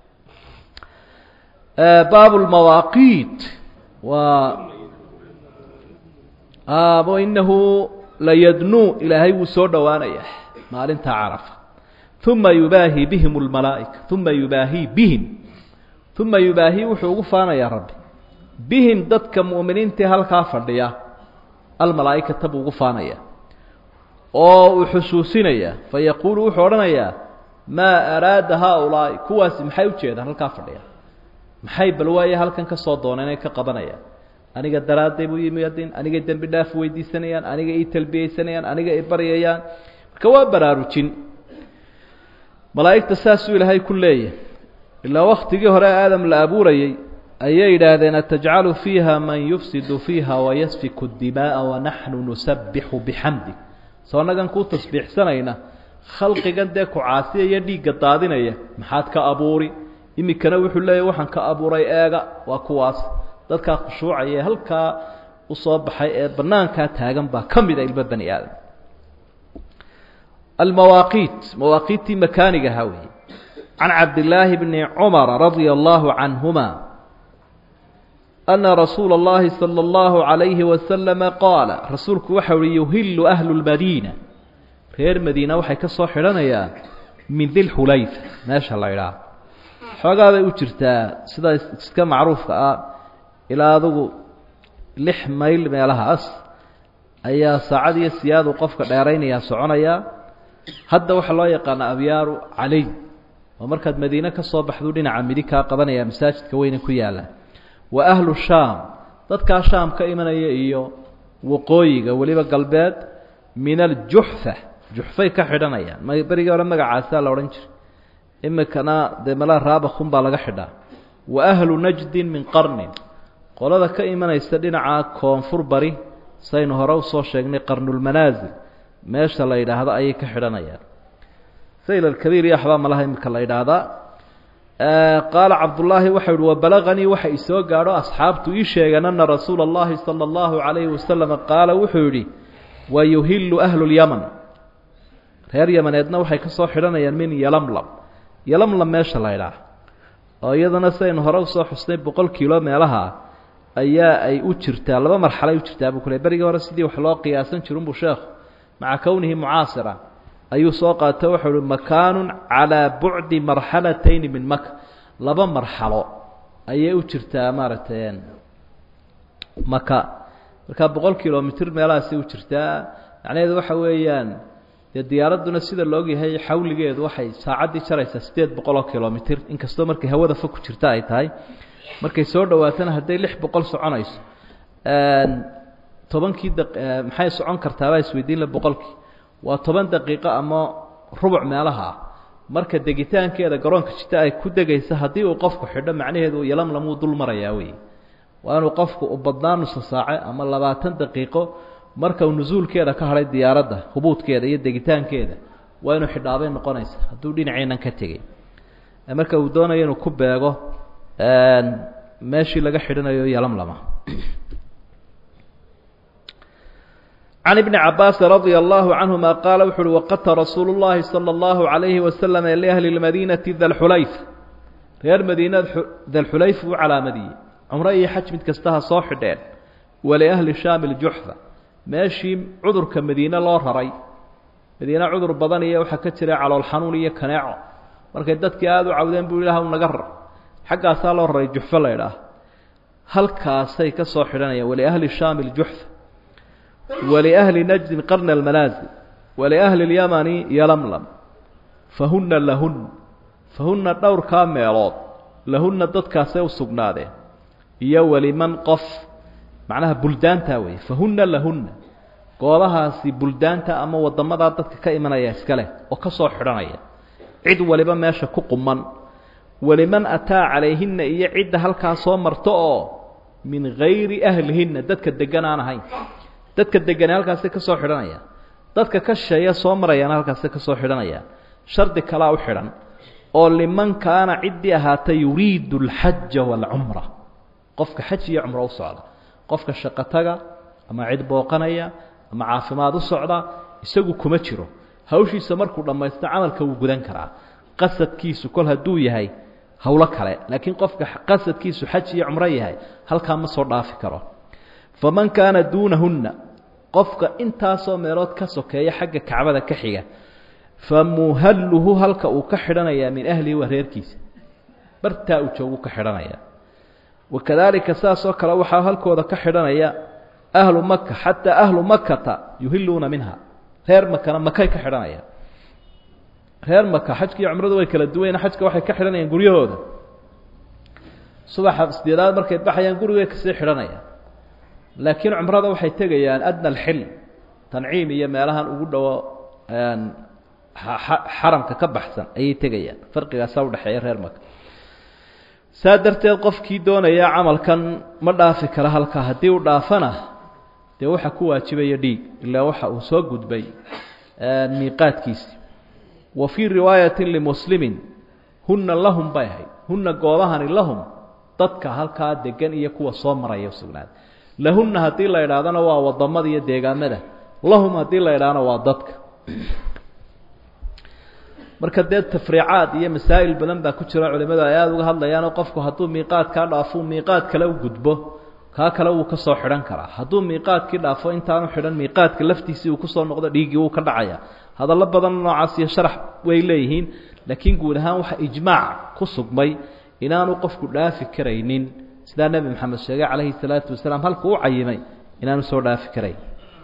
baabu lmawaaqiit waa inahu layadnuu ilaahay wuu soo dhowaanaya maalinta carafa uma yubaahi bihim lmalaa'ika uma yubaahi bihim uma yubaahi wuxuu ugu faanayaa rabbi bihim dadka mu'miniintii halkaa fadhiya almalaa'ikata buu ugu faanaya oo uu xusuusinaya fayaquulu wuxuu odhanayaa maa araada haaulaa'i kuwaasi maxay ujeedaan halkaa fadhiya maxay bal waaye halkan ka soo dooneen ay ka qabanayaan aniga daraadday buu yimaadeen anigay dembi dhaaf weydiisanayaan aniga ii talbiyeysanayaan aniga i baryayaan marka waa baraarujin malaa'igta saasuu ilaahay ku leeyahay ilaa waktigii hore aadam la abuurayey ayay yidhaahdeen atajcalu fiiha man yufsidu fiiha wayasfiku dimaa'a wanaxnu nusabbixu bixamdig soo nagan kuu tasbiixsanayna khalqigan dee ku caasiyaya dhiigga daadinaya maxaad ka abuuri iminkana wuxuu leeyahy waxaan ka abuuray eega waa kuwaas dadkaa khushuucaya ee halkaa usoo baxay ee banaankaa taagan baa ka mida ilmo bani aadam almawaaqiit mawaaqiittii makaaniga ahaa weeye can cabdillaahi bni cumara radia allahu canhuma ana rasuula اllahi salى اllahu عalayhi wasalama qaala rasuulku waxa uhi yuhilu ahlu lmadiina reer madiina waxay ka soo xidhanayaan min dilxulayfa meesha la idhaah xoogaa bay u jirtaa sida iska macruufka ah ilaa adugu lix mayl meelahaas ayaa saacad iyo siyaadu qofka dheeraynayaa soconayaa hadda waxaa loo yaqaanaa abyaaru caley oo markaad madiine ka soo baxduu dhinaca midig kaa qabanaya masaajidka weyne ku yaalla wa ahlu shaam dadkaa shaam ka imanaya iyo waqooyiga weliba galbeed min aljuxfa juxfay ka xidhanayaan m berigii hore magacaasaa la odhan jiray imikana dee malaa raabakun baa laga xidhaa wa ahlu najdin min qarnin qolada ka imanaysa dhinaca koonfur bari saynu hore usoo sheegnay qarnulmanaasil meesha la yidhaahdo ayay ka xidhanayaan sayl alkabiir iyo waxbaa malaha imika la yidhaahdaa qaala cabdullaahi waxau yihi wabalaganii waxa isoo gaadho asxaabtu ii sheegeen ana rasuula اllahi salى اllahu calayhi wasalam qaala wuxuu yidhi wayuhilu ahlu lyaman reer yamaneedna waxay ka soo xidhanayaan min yalamlam yalamlam meesha la ydhaah oo iyadana saynu hore usoo xusnay boqol kiilo meelaha ayaa ay u jirtaa laba marxalay u jirtaa buu kule berigii hore sidii wax loo qiyaasan jirunbuu sheekhu maca kownihi mucaasira ayuu soo qaato wuxuu uhi makaanu calaa bucdi marxalatayni min maka laba marxalo ayay u jirtaa maaragtay maka markaa boqol kilomitr meelahaasay u jirtaa macnaheedu waxa weeyaan dee diyaaradduna sida laogyahay xawligeedu waxay saacaddii jaraysaa siddeed boqol oo kilomitr inkastoo markay hawada fog ku jirta ay tahay markay soo dhowaatana hadday lix boqol soconayso tobankii maxay socon kartaabaa isweydiinla boqolkii waa toban daqiiqo ama rubuc meelaha ah marka degitaankeeda garoonka jita ay ku degaysa haddii uu qofku xidho macnaheedu yalamlam wuu dul marayaa wey waa inuu qofku u badnaa nusa saace ama labaatan daqiiqo marka uu nusuulkeeda ka hadhay diyaaradda hubuudkeeda iyo degitaankeeda waa inuu xidhaabay noqonaysa hadduu dhinaceenan ka tegey marka uu doonayo inuu ku beego meeshii laga xidhanayo yalamlama can ibni cabaasi radia allahu canhuma qaala wuxu uhi waqata rasuulu llahi sala allahu calayhi wasalam liahli lmadiinati dalxulayf reer madiina dalxulayf uu calaamadiyey cumro iyo xaj mid kasta ha soo xidheen waliahli shaami ljuxfa meeshii cudurka madiine loo raray madiine cudur badan iyo waxaa ka jira calool xanuun iyo kaneeco markay dadkii aada u cawdeen buu ilaah naga rar xaggaasaa loo raray juxfo la ydhaah halkaasay ka soo xidhanayaan waliahli shaami ljuxfa waliahli najdin qarna almanaasil waliahli اlyamani yalamlam fahuna lahun fa hunna dhowrkaa meelood lahunna dadkaasay u sugnaadeen iyo weliman qof macnaha buldaantaa weeye fa hunna lahunna goobahaasi buldaanta ama waddamadaa dadka ka imanaya iska leh oo ka soo xidhanaya cid waliba meesha ku quman weliman ataa calayhinna iyo cidda halkaa soo marto oo min hayri ahlihinna dadka degan aan ahayn dadka degane halkaasi ka soo xidhanaya dadka ka shisheeya soo marayana halkaasi ka soo xidhanaya shardi kalaa u xidhan oo liman kaana ciddii ahaata yuriidu alxaja waalcumra qofka xaj iyo cumro u socda qofka shaqotaga ama cid booqanaya ama caafimaad u socda isagu kuma jiro hawshiisa markuu dhammaysto camalka wuu gudan karaa qasadkiisu kol hadduu yahay howlo kale laakiin qofka qasadkiisu xaj iyo cumro yahay halkaa ma soo dhaafi karo faman kaana duunahunna qofka intaasoo meelood ka sokeeya xagga kacbada ka xiga fa muhalluhu halka uu ka xidhanayaa min ahlihi waa reerkiisa bartaa uu joogu ka xidhanaya wakadaalika saasoo kale waxaa halkooda ka xidhanaya ahlu maka xataa ahlu makata yuhiluuna minha reer makana makay ka xidhanaya reer maka xajka iyo cumradu way kala duwayeen xajka waxay ka xidhanayaan guryahooda subaxa sideedaad markay baxayaan gurigay kasii xidhanayaan laakiin cumrada waxay tegayaan adna alxil tanciim iyo meelahan ugu dhowo xaramka ka baxsan ayay tegayaan farqigaasaa udhexeeya reer maka saa darteed qofkii doonaya camalkan ma dhaafi kara halkaa haddii uu dhaafana dee waxa ku waajibaya dhiig ilaa waxa uu soo gudbay miiqaadkiisi wa fii riwaayati limuslimin hunna lahum bay ahayd hunna goobahani lahum dadka halkaa degan iyo kuwa soo maraya usugnaada lahunna haddii la idhaahdana waa wadamada iyo deegaamada lahum haddii la idhaahna waa dadka marka dee tafriicaad iyo masaa'il badan baa ku jira culimadu ay aada uga hadlayaanoo qofku hadduu miiqaadkaa dhaafo miiqaad kale u gudbo kaa kale wuu ka soo xidhan karaa hadduu miiqaadkii dhaafo intaanu xidhan miiqaadka laftiisii uu kusoo noqdo dhiiggii wuu ka dhacaya hadallo badan noocaas iyo sharax way leeyihiin laakiin guud ahaan waxa ijmaac ku sugmay inaanu qofku dhaafi karaynin sidaa nebi maxamed sheegay calayhi salaatu wasalaam halkuu u cayimay inaanu soo dhaafi karayn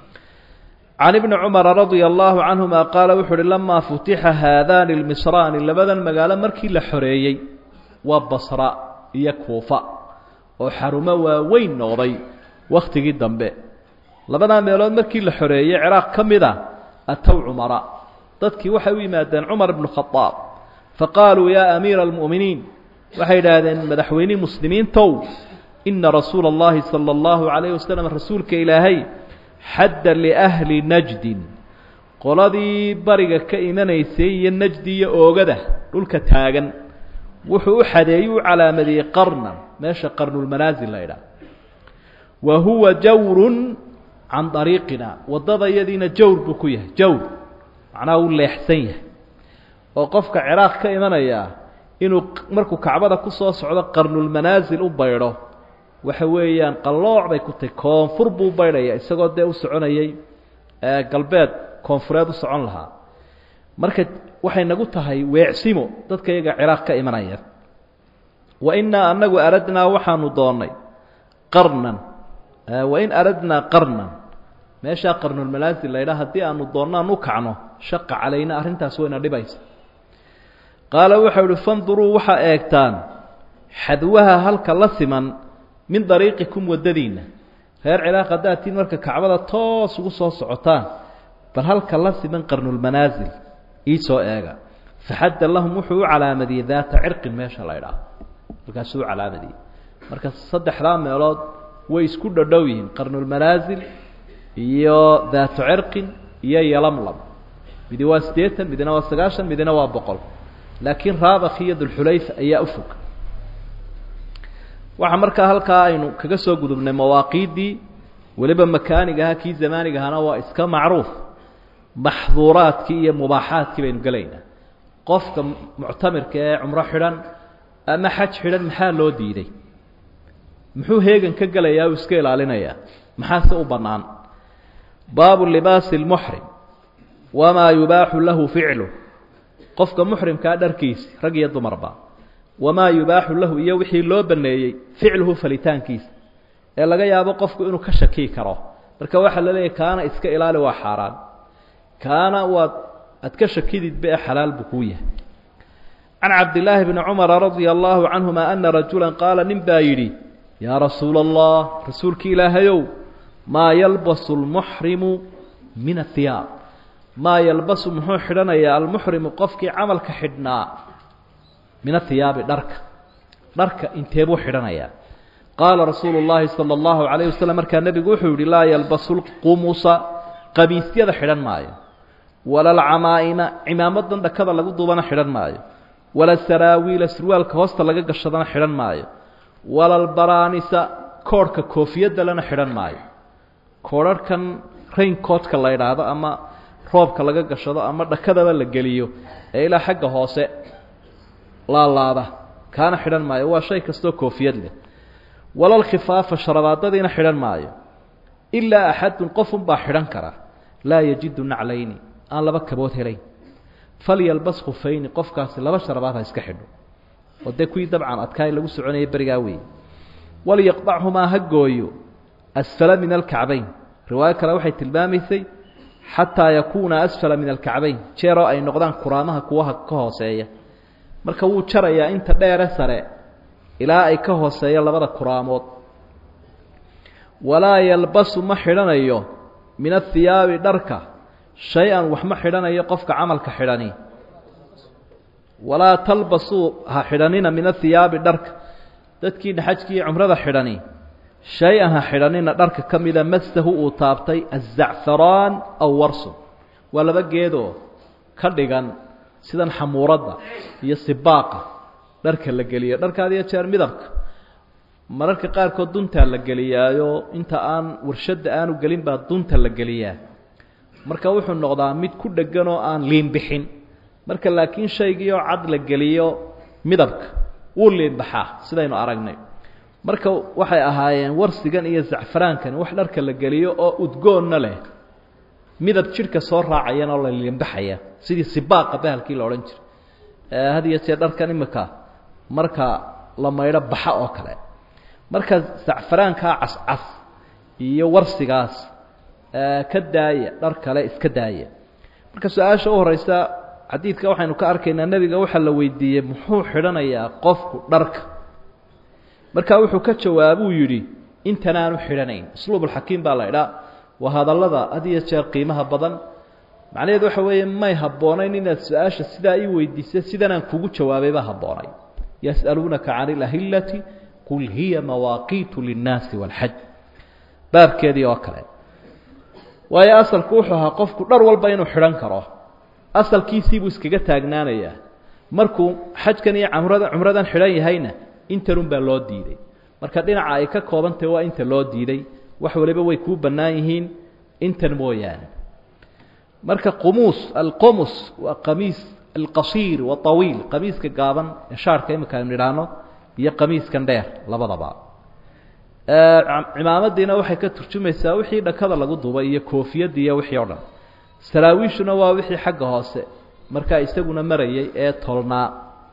can ibni cumara radia allaahu canhuma qaala wuxuu uhi lamaa futixa haadaani lmisraani labadan magaalo markii la xoreeyey waa basra iyo kuufa oo xarumo waaweyn noqday wakhtigii dambe labadaa meelood markii la xoreeyey ciraaq ka mid a atow cumara dadkii waxay u yimaadeen cumar ibnu khadaab faqaaluu yaa amiira almu'miniin waxay idhaahdeen madaxweynihii muslimiintow ina rasuula اllahi salى اllahu calayh wasalam rasuulka ilaahay xadda liahli najdin qoladii bariga ka imanaysay iyo najdi iyo oogada dhulka taagan wuxuu u xadeeyey u calaamadiyey qarnan meesha qarnulmanaasil la idhaah wa huwa jawrun can dariiqina waddada yadiina jawr buu ku yahay jawr macnaha uu leexsan yahay oo qofka ciraaq ka imanaya inuu markuu kacbada ku soo socdo qarnulmanaasil u baydho waxa weeyaan qallooc bay ku tahay koonfur buu baydhaya isagoo dee u soconayay galbeed koonfureed u socon lahaa marka waxay nagu tahay weecsimo dadka iyaga ciraaq ka imanaya wa innaa annagu aradnaa waxaanu doonnay qarnan wain aradnaa qarnan meeshaa qarnulmanaasil laydhaa haddii aanu doonnaan u kacno shaqa calayna arrintaas wayna dhibaysa qaala waxau uhi fanduruu waxaa eegtaan xadwaha halka la siman min dariiqikum waddadiinna reer ciraaq haddaad tiin marka kacbada toos ugu soo socotaan bal halka la siman qarnulmanaasil ii soo eega faxadda lahum wuxuu u calaamadiyey daata cirqin meesha la ydhaah markaasuu u calaamadiyey marka saddexdaa meelood way isku dhodhow yihiin qarnulmanaasil iyo daatu cirqin iyo yalamlam midi waa siddeetan midina waa sagaashan midina waa boqol laakiin raabakh iyo dulxulayfa ayaa u fog waxaa markaa halkaa aynu kaga soo gudubnay mawaaqiiddii weliba makaanigaha kii zamaanigahana waa iska macruuf maxduuraadkii iyo mubaaxaadkii baynu gelaynaa qofka muctamirka ee cumro xidhan ama xaj xidhan maxaa loo diiday muxuu heegan ka gelayaa uu iska ilaalinayaa maxaase u bannaan baabu libaasi lmuxrim wamaa yubaaxu lahu ficlu qofka muxrimkaa dharkiisi rag iyo dumarba wamaa yubaaxu lahu iyo wixii loo baneeyey ficluhu falitaankiisa ee laga yaabo qofku inuu ka shakii karo marka waxaa la leeyahy kaana iska ilaali waa xaaraan kaana waad aad ka shakididba ee xalaal buu kuu yahay can cabdillaahi bni cumara radia allaahu canhuma ana rajula qaala nin baa yidhi yaa rasuula allah rasuulki ilaahayow maa yalbasu lmuxrimu min ahiyaab maa yalbasu muxuu xidhanayaa almuxrimu qofkii camalka xidhnaa min ahiyaabi dharka dharka inteebuu xidhanayaa qaala rasuulu llaahi sala allahu calayh wasalam markaa nebigu wuxuu yihi laa yalbasu lqumusa qamiisyada xidhan maayo wala alcamaa'ima cimaamadan dhakada lagu duubana xidhan maayo wala saraawiila surwaalka hoosta laga gashadana xidhan maayo wala albaraanisa koorhka koofiyadda lana xidhan maayo koorharhkan raincoodka la idhaahdo ama roobka laga gashado ama dhakadaba la geliyo ee ilaa xagga hoose laalaada kaana xidhan maayo waa shay kastoo koofiyad leh walal khifaafa sharabaadadiina xidhan maayo ilaa axadun qofunbaa xidhan kara laa yajidu naclayni aan laba kabood helayn falyalbas khufayni qofkaasi laba sharabaad ha iska xidho oo dee kuwii dabcan adkaay lagu soconayay berigaa weeye walyaqdachumaa ha gooyo asfala min alkacbayn riwaayo kale waxay tilmaamaysay xataa yakuuna asfala min alkacbayn jeeroo ay noqdaan kuraamaha kuwaha ka hooseeya marka wuu jarayaa inta dheere sare ilaa ay ka hooseeya labada kuraamood walaa yalbasu ma xidhanayo min ahiyaabi dharka shay-an wax ma xidhanayo qofka camalka xidhani walaa talbasuu ha xidhanina min ahiyaabi dharka dadkiina xajkii cumrada xidhani shay-an ha xidhanina dharka ka mida masahu uu taabtay azacfaraan aw warsun waa laba geedoo ka dhigan sidan xamuuradda iyo sibaaqa dharka la geliyo dharka had iyo jeer midabka mararka qaarkood duntaa la geliyaayo inta aan warshadda aanu gelin baa dunta la geliyaa marka wuxuu noqdaa mid ku dhegan oo aan liinbixin marka laakiin shaygiioo cad la geliyo midabka wuu liinbaxaa sidaynu aragnay marka waxay ahaayeen warsigan iyo zacfaraankani wax dharka la geliyo oo udgoonna leh midab jidhka soo raacayana oo la liinbaxaya sidii sibaaqa bahalkii la odhan jiray had iyo jeer dharkan imika marka la maydho baxa oo kale marka zacfaraankaa cascas iyo warsigaas ka daaya dhar kale iska daaya marka su-aasha u horeysa xadiidka waxaynu ka arkaynaa nebiga waxaa la weydiiyey muxuu xidhanayaa qofku dharka markaa wuxuu ka jawaabuu yidhi intan aanu xidhanayn usluubulxakiim baa la idhaa waa hadallada had iyo jeer qiimaha badan macnaheedu waxa weeye may habboonayn inaad su-aasha sidaa ii weydiisa sidanaan kugu jawaabay baa habboonay yas'aluunaka cani ilahillati qul hiya mawaaqiitu linnaasi waalxaj baabkeedii oo kale waayo asalku wuxuu ahaa qofku dhar walba inuu xidhan karo asalkiisiibuu iskaga taagnaanayaa markuu xajkan iyo camrada cumradan xidhan yahayna intanun baa loo diiday marka dhinaca ay ka koobantahy waa inta loo diiday wax waliba way kuu bannaan yihiin intan mooyaane marka qumus alqumus waa qamiis alqasiir waawiil qamiiska gaaban ee shaarka imika aynu idhaahno iyo qamiiskan dheer labadaba cimaamadiina waxay ka turjumaysaa wixii dhakada lagu dubay iyo koofiyadii iyo wixii o dhan saraawiishuna waa wixii xagga hoose markaa isaguna marayay ee tolnaa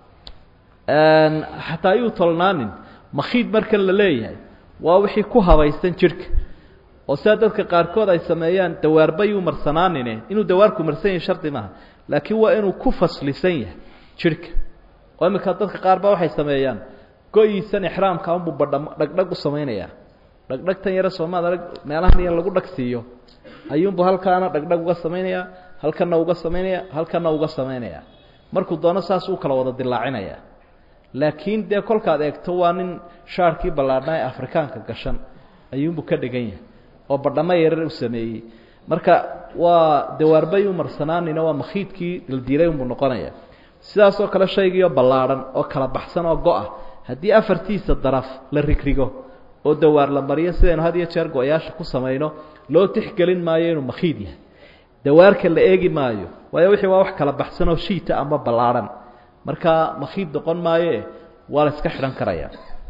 xataa ayuu tolnaanin makhiid markan la leeyahay waa wixii ku habaysan jidhka oo sidaa dadka qaarkood ay sameeyaan dawaarbayuu marsanaanine inuu dawaarku marsan yahay shardi maaha laakiin waa inuu ku faslisan yahay jidhka oo iminka dadka qaar ba waxay sameeyaan go-iisan ixraamka unbuu badha dhagdhag u samaynayaa dhagdhagtan yare soomaad arag meelahan iyo lagu dhag siiyo ayuunbuu halkaana dhagdhag uga samaynayaa halkana uga samaynaya halkana uga samaynaya markuu doono saas uu kala wada dilaacinaya laakiin dee kolkaad eegto waa nin shaarkii ballaadhnaa ee afrikaanka gashan ayuunbuu ka dhigan yahay oo badhamo yarar u sameeyey marka waa dawaarbay u marsanaanina waa makhiidkii dildiilay unbuu noqonaya sidaasoo kale shaygiioo ballaadhan oo kala baxsan oo go-a haddii afartiisa daraf la rigrigo oo dawaar la mariyo sidaynu had iyo jeer go-yaasha ku samayno loo tixgelin maayo inuu makhiid yahay dawaarka la eegi maayo waayo wixii waa wax kala baxsan oo shiita ama ballaadhan markaa makhiid noqon maayoe waa la iska xidhan karaya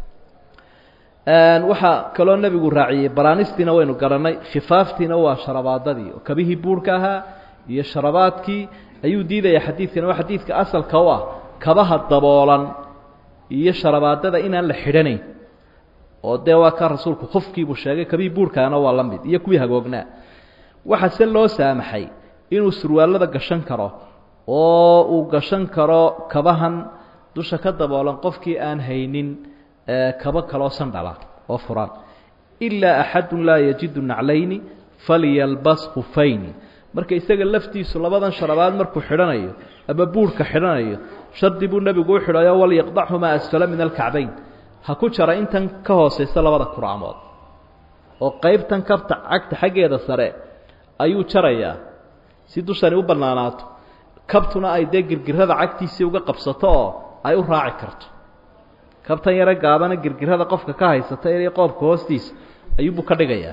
waxaa kaloo nebigu raaciyey baraanistiina waynu garannay khifaaftiina waa sharabaadadii oo kabihii buurhka ahaa iyo sharabaadkii ayuu diidaya xadiidkani waa xadiidka asalka u ah kabaha daboolan iyo sharabaadada inaan la xidhanayn oo dee waa ka rasuulku khufkiibuu sheegay kabihii buurhkaana waa la mid iyo kuwii hagoognaa waxaa se loo saamaxay inuu surwaallada gashan karo oo uu gashan karo kabahan dusha ka daboolan qofkii aan haynin kaba kaloo sandhala oo furan ilaa axadun laa yajidu naclayni falyalbas khufayni marka isaga laftiisu labadan sharabaad markuu xidhanayo ama buurhka xidhanayo shardi buu nebigu u xidhayo walyaqdachumaa asfala min alkacbayn ha ku jara intan ka hoosaysa labada kuraamood oo qaybtan kabta cagta xaggeeda sare ayuu jarayaa si dushani u bannaanaato kabtuna ay dee girgirada cagtiisii uga qabsato oo ay u raaci karto kabtan yaro gaabana girgirada qofka ka haysata inay qoobka hoostiisa ayuubuu ka dhigayaa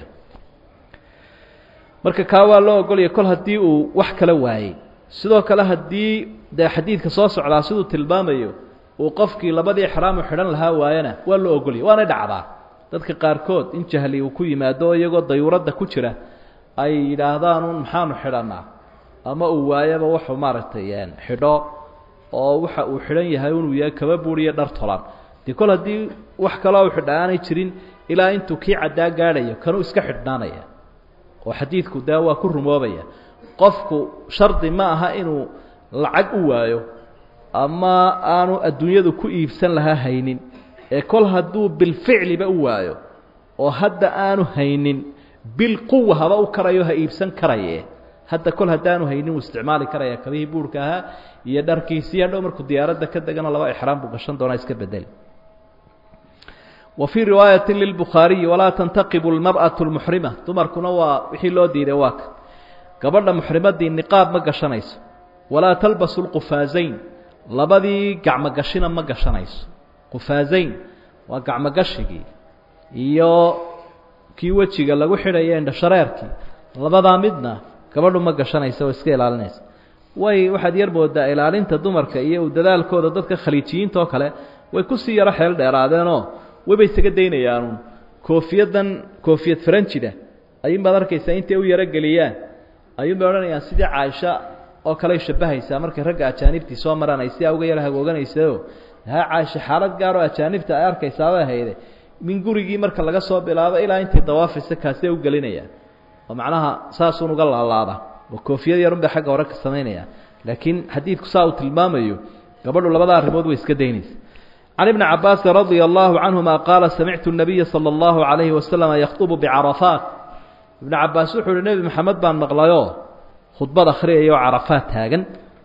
marka kaa waa loo ogolaya kol haddii uu wax kala waayey sidoo kale haddii dee xadiidka soo socdaa siduu tilmaamayo uu qofkii labadii exraamu xidhan lahaa waayana waa loo ogolaya waanay dhacdaa dadka qaarkood in jahli uu ku yimaado iyagoo dayuuradda ku jira ay yidhaahdaan un maxaanu xidhannaa ama uu waayaba wuxuu maaragtay xidho oo waxa uu xidhan yahay inuu yahay kaba buuriyo dhar tolan dee kol haddii wax kaloo u xidha aanay jirin ilaa intuu kii caddaa gaadhayo kanuu iska xidhnaanaya oo xadiidku dee waa ku rumoobaya qofku shardi ma aha inuu lacag u waayo ama aanu adduunyadu ku iibsan lahaa haynin ee kol hadduu bilficliba u waayo oo hadda aanu haynin bilquwa haba u karayo ha iibsan karaye hadda kol haddaanu haynin wuu isticmaali karaya kabihii buurhka ahaa iyo dharkiisii hadhow markuu diyaaradda ka degano laba exraam buu gashan doonaa iska bedeli wa fii riwaayati lilbukhaariyi walaa tantaqibu lmar'atu lmuxrima dumarkuna waa wixii loo diiday waa ka gabadha muxrimadii niqaab ma gashanayso walaa talbasu lqufaazayn labadii gacmogashina ma gashanayso qufaazayn waa gacmogashigii iyo kii wejiga lagu xidhaya indhashareerkii labadaa midna gabadhu ma gashanaysa oo iska ilaalinaysa way waxaad yar moodaa ilaalinta dumarka iyo u dadaalkooda dadka khaliijiyiinta oo kale way kusii yaro xeel dheeraadeenoo wayba isaga daynayaanuun koofiyadan koofiyad faranjida ayuunbaad arkaysaa intay u yarogeliyaan ayuunbay odhanayaan sidii caaisha oo kaley shabahaysaa markay ragga ajaanibtii soo maraan ay sidaa uga yaro hagooganaysayo haa caaisha xaalad gaaroo ajaanibta ay arkaysaabay hayde min gurigii marka laga soo bilaabo ilaa intay dawaafaysa kaasee u gelinayaan oo macnaha saasuun uga laalaada oo koofiyad yarun bay xagga hore ka samaynaya laakiin xadiidku saa uu tilmaamayo gabadhu labada arrimood way iska daynaysa can ibni cabaasin radia allahu canhuma qaala samictu nabiya sala allahu calayhi wasalama yakhdubu bicarafaat ibnu cabaas wuxuu uhi nebi maxamed baan maqlayoo khudbad akhriyaya oo carafaad taagan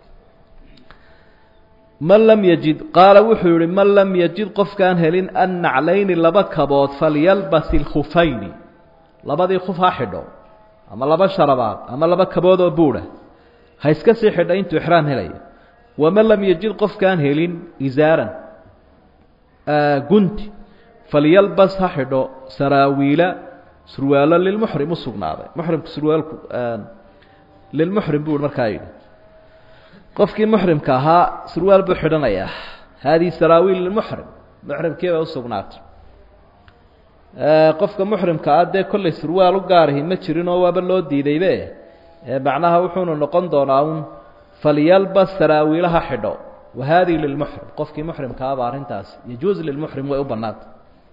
man lam yajid qaala wuxuu yihi man lam yajid qofkaan helin an naclayni laba kabood falyalbas ilkhufayni labadii khuf ha xidho ama laba sharabaad ama laba kabood oo buudha ha iska sii xidha intuu ixraam helayo waman lam yajid qofkaan helin isaaran gunti falyalbas ha xidho saraawiila surwaalo lilmuxrim u sugnaaday muxrimku surwaalku lilmuxrim buu markaa yidhi qofkii muxrimka ahaa surwaal buu xidhanayaa haadihi saraawiil lilmuxrim muxrimkii bay usugnaatay qofka muxrimka ah dee kollay surwaal u gaarahi ma jirinoo waaba loo diidaybe macnaha wuxuunu noqon doonaa un falyalbas saraawiilaha xidho wa haadihi lilmuxrim qofkii muxrimka ahba arrintaasi yajuuz lilmuxrim way u bannaanta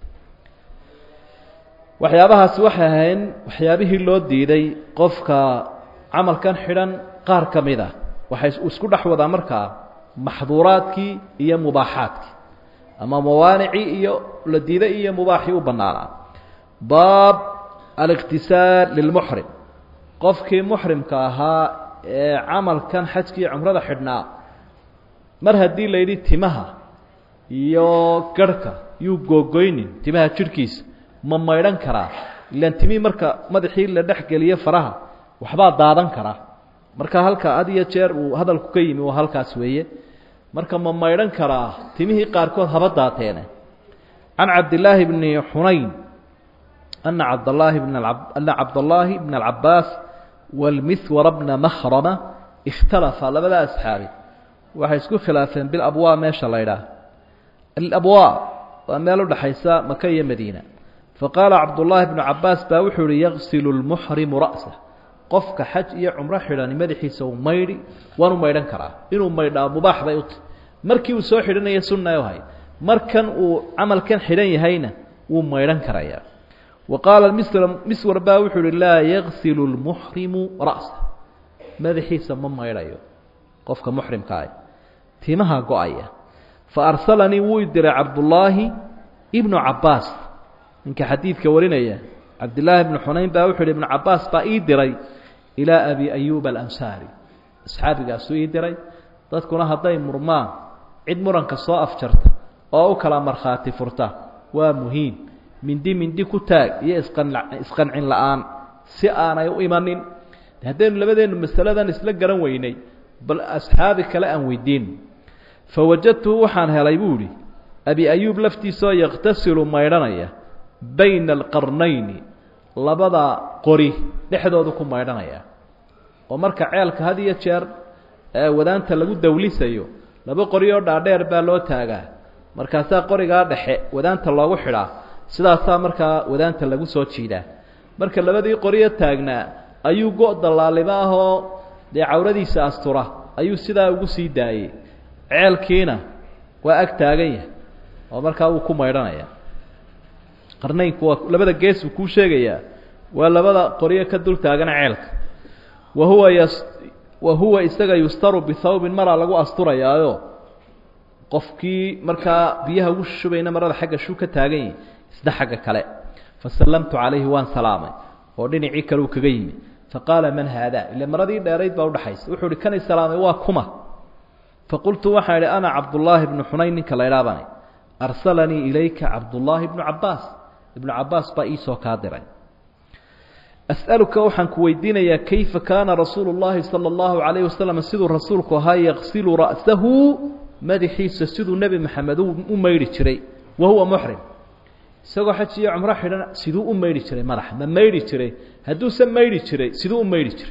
waxyaabahaasi waxay ahayn waxyaabihii loo diiday qofka camalkan xidhan qaar ka mid a waxay isku dhex wadaa markaa maxduuraadkii iyo mubaaxaadkii ama mawaanicii iyo la diiday iyo mubaaxii u bannaanaa baab aliqtisaal lilmuxrim qofkii muxrimka ahaa ee camalkan xajkii cumrada xidhnaa mar haddii la yidhi timaha iyo garhka yuu googoynin timaha jidhkiisa ma maydhan karaa ilaan timihii marka madaxii la dhex geliyo faraha waxbaa daadan karaa marka halka had iyo jeer uu hadalku ka yimi waa halkaas weeye marka ma maydhan karaa timihii qaarkood haba daateene can cabdillaahi bni xunayn ana cabdallaahi bn ana cabdallaahi bna alcabaas walmihwara bna makhrama ikhtalafa labada asxaabi waxay isku khilaafeen bilabwaa meesha la ydhaah alabwaa waa meel udhaxaysa maka iyo madiina faqaala cabdullaahi bnu cabaas baa wuxuu ihi yagsilu lmuxrimu ra'sah qofka xaj iyo cumro xidhani madaxiisa uu maydhi waanu maydhan karaa inuu maydhaa mubaax bay uti markii uu soo xidhanaya sunna u hay markan uu camalkan xidhan yahayna wuu maydhan karayaa wa qaala miswar baa wuxuu uhi laa yagsilu lmuxrimu ra'sa madaxiisa ma maydhayo qofka muxrimka ah timaha go-aya fa arsalanii wuu i diray cabdullaahi ibnu cabbaas ninka xadiidka warinaya cabdillaahi ibnu xunayn baa wuxu uhi ibnu cabbaas baa ii diray ilaa abi ayuuba alansaari asxaabigaasuu ii diray dadkuna hadday murmaan cid muranka soo afjarta oo u kala markhaati furta waa muhiim mindi mindi ku taag iyo isqan isqancin la-aan si aanay u imanin haddaynu labadeennu masaladan isla garan weynay bal asxaabi kale aan weydiin fa wajadtuhu waxaan helay buu idhi abi ayuub laftiisaoo yakhtasilu maydhanaya bayna alqarnayni labada qori dhexdoodu ku maydhanaya oo marka ceelka had iyo jeer wadaanta lagu dawlisayo laba qori oo dhaadheer baa loo taagaa markaasaa qorigaa dhexe wadaanta loogu xidhaa sidaasaa markaa wadaanta lagu soo jiidaa marka labadii qoriyo taagnaa ayuu go' dallaaliba ahoo dee cawradiisa astura ayuu sidaa ugu sii daayey ceelkiina waa ag taagan yahay oo markaa wuu ku maydhanaya qarnaynku waa labada gees uu kuu sheegayaa waa labada qoriyo ka dul taagana ceelka wa huwa yas wa huwa isaga yustaru bihawbin maraa lagu asturayaayo qofkii markaa biyaha ugu shubayna marada xagga shuu ka taagan yahi isna xagga kale fasallamtu calayhi waan salaamay oo dhinacii kale uu kaga yimi faqaala man haadaa ile maradii dheerayd baa udhaxaysa wuxuu ihi kanay salaamay waa kuma faqultu waxaan idhi ana cabdullaahi bnu xunayn ninka la idhaabana arsalanii ilayka cabdullaahi bnu cabbaas ibnu cabbaas baa iisoo kaa diray as'aluka waxaan ku weydiinayaa kayfa kaana rasuulu llaahi sala allahu calayhi wasalam siduu rasuulku ahaa yaqsilu ra'sahu madaxiisa siduu nebi maxamed u maydhi jiray wa huwa muxrim isagoo xaj iyo cumro xidhan siduu u maydhi jiray madaxa ma maydhi jiray hadduuse maydhi jiray siduu u maydhi jiray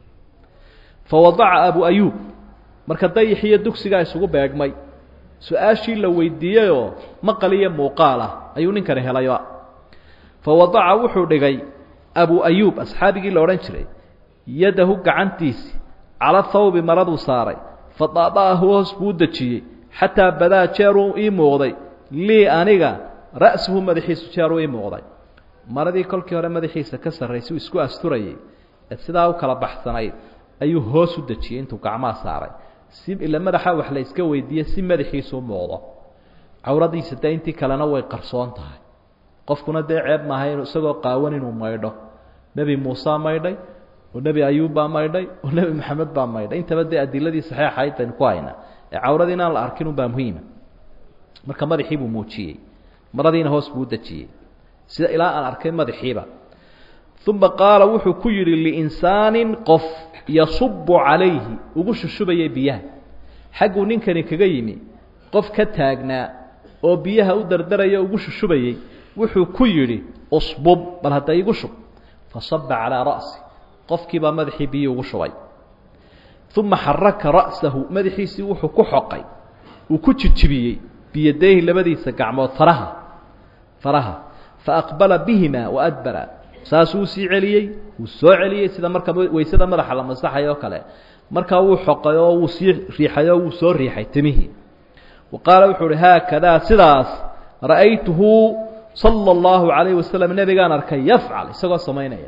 fa wadaca abu ayuub marka dayixiyo dugsigaa isugu beegmay su-aashii la weydiiyeyoo maqal iyo muuqaal ah ayuu ninkani helayba fa wadaca wuxuu dhigay abu ayuub asxaabigii la odhan jiray yadahu gacantiisi cala thawbi maraduu saaray fa daada'ahu hoos buu u dejiyey xataa badaa jeeruu ii muuqday lii aniga ra'suhu madaxiisu jeeruu ii muuqday maradii kolkii hore madaxiisa ka sarraysay uu isku asturayay ee sidaa u kala baxsanayd ayuu hoos u dejiyey intuu gacmaha saaray si ila madaxa wax la iska weydiiye si madaxiisu u muuqdo cawradiisa dee intii kalena way qarsoon tahay qofkuna dee ceeb maaha inu isagoo qaawan inuu maydho nebi muuse maydhay oo nebi ayuub baa maydhay oo nebi maxamed baa maydhay intaba dee adiladii saxiixayd baynu ku haynaa ee cawradii inaan la arkin unbaa muhiima marka madaxii buu muujiyey maradiina hoos buu u dejiyey sida ilaa aan arkay madaxiiba uma qaala wuxuu ku yidhi liinsaanin qof yasubu calayhi ugu shushubayay biyaha xagguu ninkani kaga yimi qof ka taagnaa oo biyaha u dardaraya ugu shushubayey wuxuu ku yidhi usbub bal hadda igu shub fasaba calaa ra'si qofkiibaa madaxii biyii ugu shubay uma xaraka ra'sahu madaxiisii wuxuu ku xoqay uu ku jijibiyey biyadayhi labadiisa gacmood faraha faraha faaqbala bihima waadbara saasuu usii celiyey wuu soo celiyey sida marka weysada madaxa la masaxay oo kale markaa wuu xoqay oo wuu sii riixay oo wuu soo riixay timihii wa qaala wuxuu uhi haakadaa sidaas ra'aytuhu sala allahu calayhi wasalam nebigaan arkay yafcal isagoo samaynaya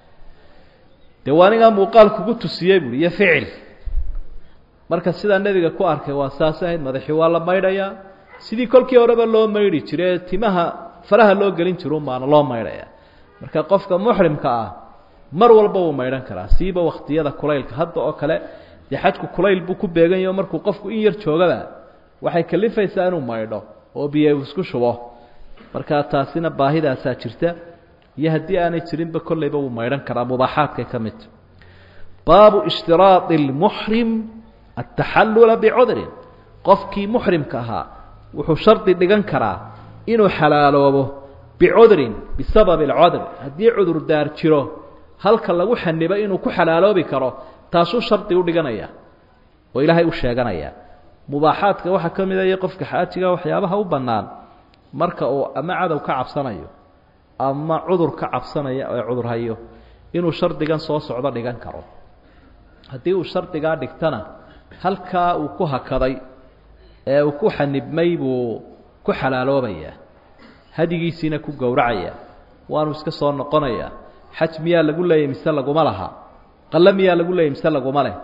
dee waa anigaa muuqaal kugu tusiyey buui iyo ficil marka sidaa nebiga ku arkay waa saas ahayd madaxii waa la maydhayaa sidii kolkii horeba loo maydhi jiray ee timaha faraha loo gelin jiro maana loo maydhaya marka qofka muxrimka ah mar walba wuu maydhan karaa siiba wakhtiyada kulaylka hadda oo kale dee xajku kulayl buu ku beegan yaho markuu qofku in yar joogaba waxay kalifaysaa inuu maydho oo biyo isku shubo markaa taasina baahidaasaa jirta iyo haddii aanay jirinba kollayba wuu maydhan karaa mubaaxaadkay ka midta baabu ishtiraadi اlmuxrim ataxallula bicudrin qofkii muxrimka ahaa wuxuu shardi dhigan karaa inuu xalaaloobo bicudrin bisababi alcudr haddii cudurdaar jiro halka lagu xanibo inuu ku xalaaloobi karo taasuu shardi u dhiganaya oo ilaahay u sheeganaya mubaaxaadka waxaa ka mid aya qofka xaajiga waxyaabaha u bannaan marka uu ama cadow ka cabsanayo ama cudur ka cabsanaya ee cudur hayo inuu shardigan soo socdo dhigan karo haddii uu shardigaa dhigtana halkaa uu ku hakaday ee uu ku xanibmay buu ku xalaaloobayaa hadigiisiina ku gowracaya waanu iska soo noqonayaa xaj miyaa lagu leeyay mise laguma laha qalle miyaa lagu leeyay mise laguma leh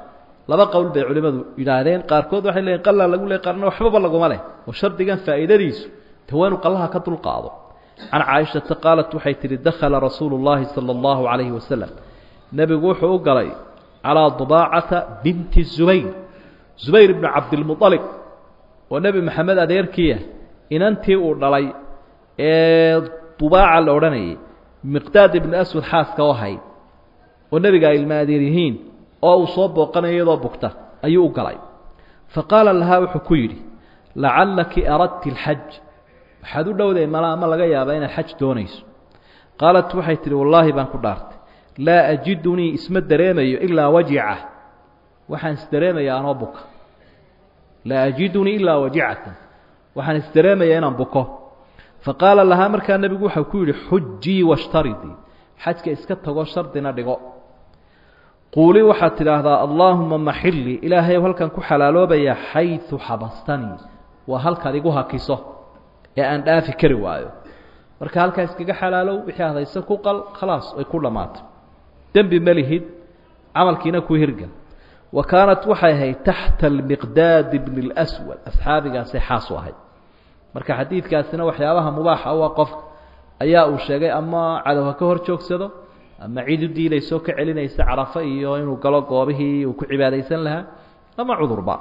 laba qowl bay culimmadu yidhaahdeen qaarkood waxay leeyiin qallaa lagu leey qaarna waxbaba laguma leh oo shardigan faa'iidadiisu ta waa inu qallaha ka dulqaado can caaishata qaalat waxay tidhi dakhala rasuulu llaahi sala allahu calayhi wasalam nebigu wuxuu u galay calaa dubaacata binti zubayr zubayr ibnu cabdilmualib oo nebi maxamed adeerkiiah inantii uu dhalay ee dubaaca la odhanayay miqdaad ibnu aswad xaaska u ahayd oo nebiga ay ilma adeer yihiin oo uu soo booqanayo iyadoo bugta ayuu u galay fa qaala lahaa wuxuu ku yidhi lacallaki aradti alxaj waxaad u dhowday mala ama laga yaabaa inaad xaj doonayso qaalat waxay tidhi wallaahi baan ku dhaartay laa ajidunii isma dareemayo ilaa wajica waxaan isdareemayaa anoo buka laa ajidunii ilaa wajicatan waxaan isdareemayaa inaan buko faqaala lahaa markaa nebigu waxau ku yidhi xujii washtaridii xajka iska tago shardina dhigo quuli waxaad tidhaahdaa allaahuma maxilii ilaahay halkan ku xalaaloobayaa xayu xabastanii waa halkaad igu hakiso ee aan dhaafi kari waayo marka halkaa iskaga xalaalow wixii hadayse ku qal khalaas ay ku dhammaatay dembi ma lihid camalkiina ku hirgal wa kaanat waxay ahayd taxta almiqdaadi bni اlswad asxaabigaasay xaas u ahayd marka xadiidkaasina waxyaabaha mubaaxa u ah qofka ayaa uu sheegay ama cadow ha ka hor joogsado ama cid u diilaysoo ka celinaysa carafo iyo inuu galo goobihii uu ku cibaadaysan lahaa ama cudurba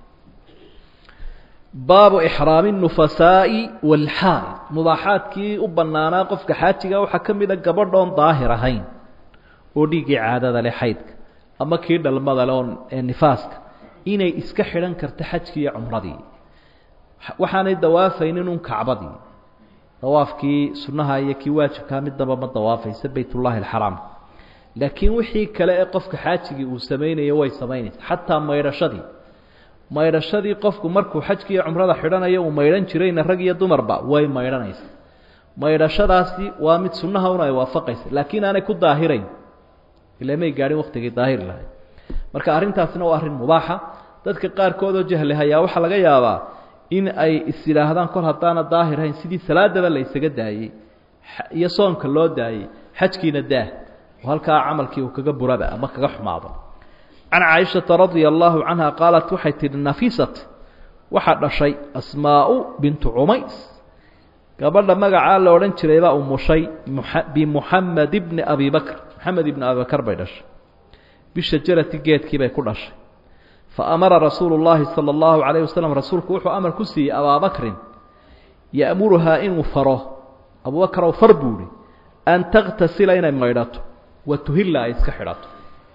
baabu ixraami الnufasaaءi wاlxaal mubaaxaadkii u banaanaa qofka xaajiga waxaa ka mida gabadhoon daahir ahayn oo dhiiggii caadada leh xaydka ama kii dhalmada le oo nifaaska inay iska xidhan karto xajkii iyo cumradii waxaanay dawaafaynin un kacbadii dawaafkii sunnaha iyo kii waajibkaa midnaba ma dawaafaysa bayt ullaahi alxaraam laakiin wixii kale ee qofka xaajigii uu samaynayo way samaynaysa xataa maydhashadii maydhashadii qofku markuu xajki iyo cumrada xidhanayo uu maydhan jirayna rag iyo dumarba way maydhanaysa maydhashadaasi waa mid sunnaha un ay waafaqaysa laakiin aanay ku daahirayn ila may gaadhin waktigii daahir lahayd marka arrintaasina waa arrin mubaaxa dadka qaarkood oo jahli hayaa waxaa laga yaabaa in ay is yidhaahdaan kol haddaana daahirahayn sidii salaadaba la ysaga daayey iyo soonka loo daayey xajkiina daah oo halkaa camalkii uu kaga buraba ama kaga xumaado can caaishata radia allaahu canha qaalat waxay tidhi nafisat waxaa dhashay asmaau bintu cumays gabadha magacaa la odhan jiray baa umushay bimuxamed ibni abi bakr moxamed ibni abi bakr bay dhashay bishajarati geedkii bay ku dhashay faamara rasuulu llaahi sala allahu calayh wasalam rasuulku wuxuu amar ku siiyey abaabakrin ya'muruhaa inuu faro abubakrow far buu ihi an takhtasila inay maydhato wa tuhilla ay iska xidhato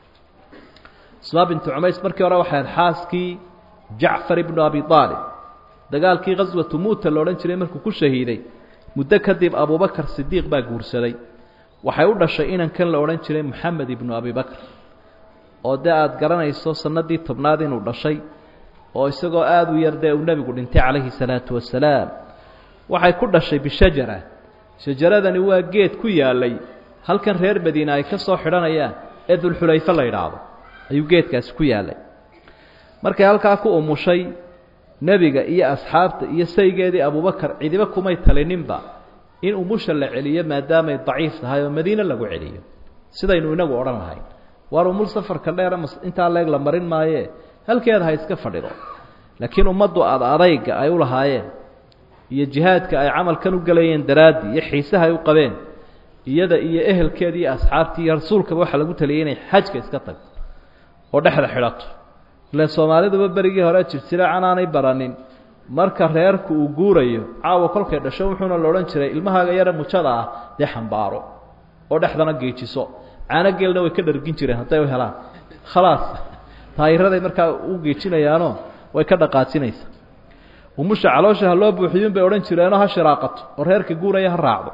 asmaa bintu cumays markii hore waxay ahayd xaaskii jacfar ibnu abi aalib dagaalkii khaswatu muuta la odhan jiray markuu ku shahiiday muddo kadib abubakar sidiiq baa guursaday waxay u dhashay inankan la odhan jiray moxamed ibnu abi bakr oo dee aada garanayso sanadii tobnaad inuu dhashay oo isagoo aada u yar dee uu nebigu dhintay calayhi salaatu wasalaam waxay ku dhashay bishajara shajaradani waa geed ku yaalay halkan reer madiine ay ka soo xidhanayaan ee dulxulayfe la yidhaahdo ayuu geedkaasi ku yaalay markay halkaa ku umushay nebiga iyo asxaabta iyo saygeedii abubakar cidiba kumay talininba in umusha la celiyo maadaamay daciif tahay oo madiine lagu celiyo sidaynu inagu odhan lahayn waar umul safarka dheera intaa leeg la marin maaye halkeeda ha iska fadhido laakiin ummaddu aada adayga ay u lahaayeen iyo jihaadka ay camalkan u gelayeen daraaddii iyo xiisaha ay u qabeen iyada iyo ehelkeeda iyo asxaabtii iyo rasuulkaba waxaa lagu taliyay inay xajka iska tagto oo dhexda xidhato ile soomaaliduba berigii hore jirjira canaanay baranin marka reerku uu guurayo caawa kolkay dhasho wuxuuna la odhan jiray ilmahaaga yara mujada ah dee xambaaro oo dhexdana geejiso caano geelna way ka dhargin jireen hadday u helaan khalaas taayiraday markaa u geejinayaanoo way ka dhaqaajinaysa umusha caloosha ha loo buuxiyun bay odhan jireenoo ha shiraaqato oo reerka guuraya ha raacdo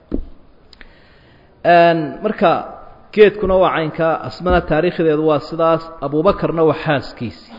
marka geedkuna waa caynkaa asmana taariikhdeedu waa sidaas abubakarna waa xaaskiisi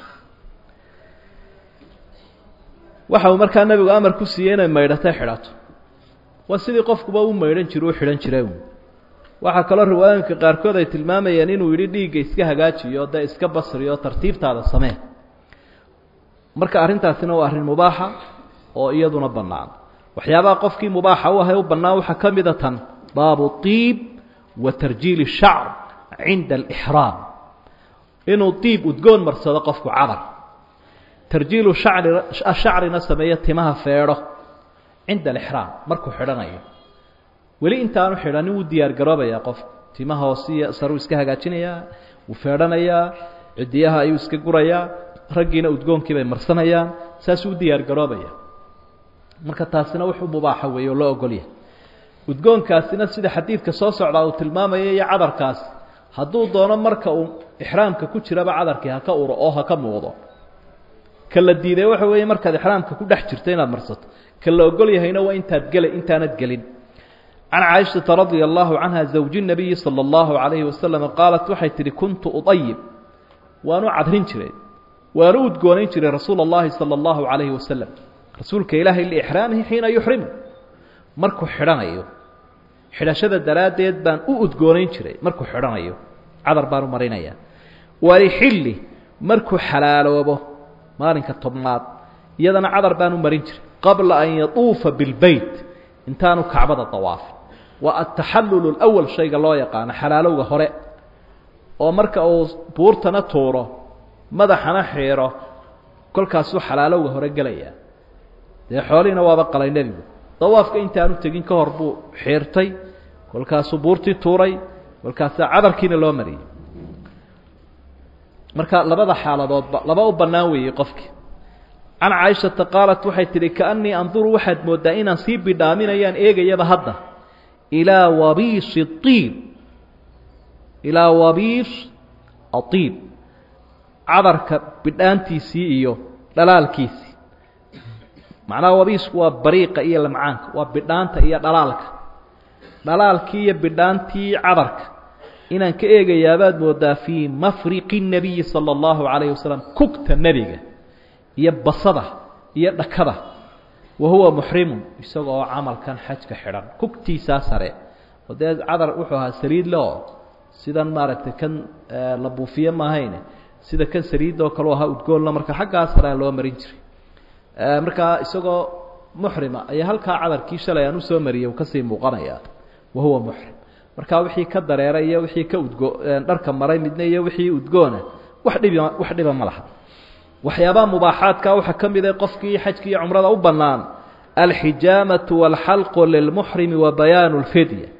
waxa uu markaa nebigu amar ku siiyey inay maydhatay xidhato waa sidii qofkuba u maydhan jiro u xidhan jira waxaa kaloo riwaayooyinka qaarkood ay tilmaamayeen inuu yidhi dhiigga iska hagaajiyo dee iska basriyo tartiibtaada samee marka arrintaasina waa arrin mubaaxa oo iyaduna bannaan waxyaabaha qofkii mubaaxa u ahay u bannaan waxaa ka mida tan baabu iib wa tarjiili shacr cinda alixraam inuu diib udgoon marsado qofku cadar tarjiilu shacri shacrina sameeyo timaha feedho cinda alixraam markuu xidhanayo weli intaanu xidhanin wuu diyaar garoobayaa qofku timaha hoosiya saruu iska hagaajinayaa wuu feedhanayaa cidiyaha ayuu iska gurayaa raggiina udgoonkii bay marsanayaan saasuu u diyaar garoobaya marka taasina wuxuu mubaaxa weeye oo loo ogolyahay udgoonkaasina sida xadiidka soo socdaa uu tilmaamaya iyo cadarkaasi hadduu doono marka uu ixraamka ku jiraba cadarkii haka uro oo haka muuqdo ka la diiday waxa weeye markaad ixraamka ku dhex jirto inaad marsato ka la ogol yahayna waa intaad gela intaanad gelin can caaishata radia allahu canha zawji nabiyi sala allahu calayhi wasalam qaalat waxay tidhi kuntu udayib waanu cadrin jiray waanu udgoonayn jiray rasuula اllahi salى اllahu calayhi wasalam rasuulka ilaahay liixraamihi xiina yuxrimu markuu xidhanayo xidhashada daraaddeed baan u udgoonayn jiray markuu xidhanayo cadar baan u marinaya walixilli markuu xalaaloobo maalinka tobnaad iyadana cadar baan u marin jiray qabla an yatuufa bilbeyt intaanu kacbada dawaafin waa ataxallulu اlأwal shayga loo yaqaano xalaalowga hore oo marka uu buurtana tuuro madaxana xiiro kolkaasuu xalaalowga hore gelayaa dee xoolihiina waaba qalay nebigu dawaafka intaanu tegin ka hor buu xiirtay kolkaasuu buurtii tuuray kolkaasaa cadarkiina loo mariyey marka labada xaaladoodba laba u bannaan weeyey qofkii can caaishata qaalat waxay tidhi kaannii anduru waxaad mooddaa inaan sii bidhaaminayaan eegayaba hadda ilaa wabiisi iib ilaa wabiis aiib cadarka bidhaantiisii iyo dhalaalkiisii macnaha wabiisku waa bariiqa iyo lamcaanka waa bidhaanta iyo dhalaalka dhalaalkii iyo bidhaantii cadarka inaan ka eegayaabaad moodaa fii mafriqi الnabiyi salى اllahu عalayه wasalam kugta nebiga iyo basada iyo dhakada wa huwa muxrimun isaga oo camalkan xajka xidhan kugtiisaa sare oo dee cadar wuxuu ahaa saliid leo sidan maaragtay kan la buufiye maahayne sida kan saliidoo kaleu ahaa udgoonna marka xaggaa sarea loo marin jiray markaa isagoo muxrima ayaa halkaa cadarkii shalay aan usoo mariyay uu kasii muuqanayaa wa huwa muxrim markaa wixii ka dareeray iyo wixii ka udgo dharka maray midna iyo wixii udgoona wax dhibi wax dhiba ma laha waxyaabaha mubaaxaadka waxaa ka mid ah qofkii xajki iyo cumrada u bannaan alxijaamatu waalxalqu lilmuxrimi wa bayaanu lfidya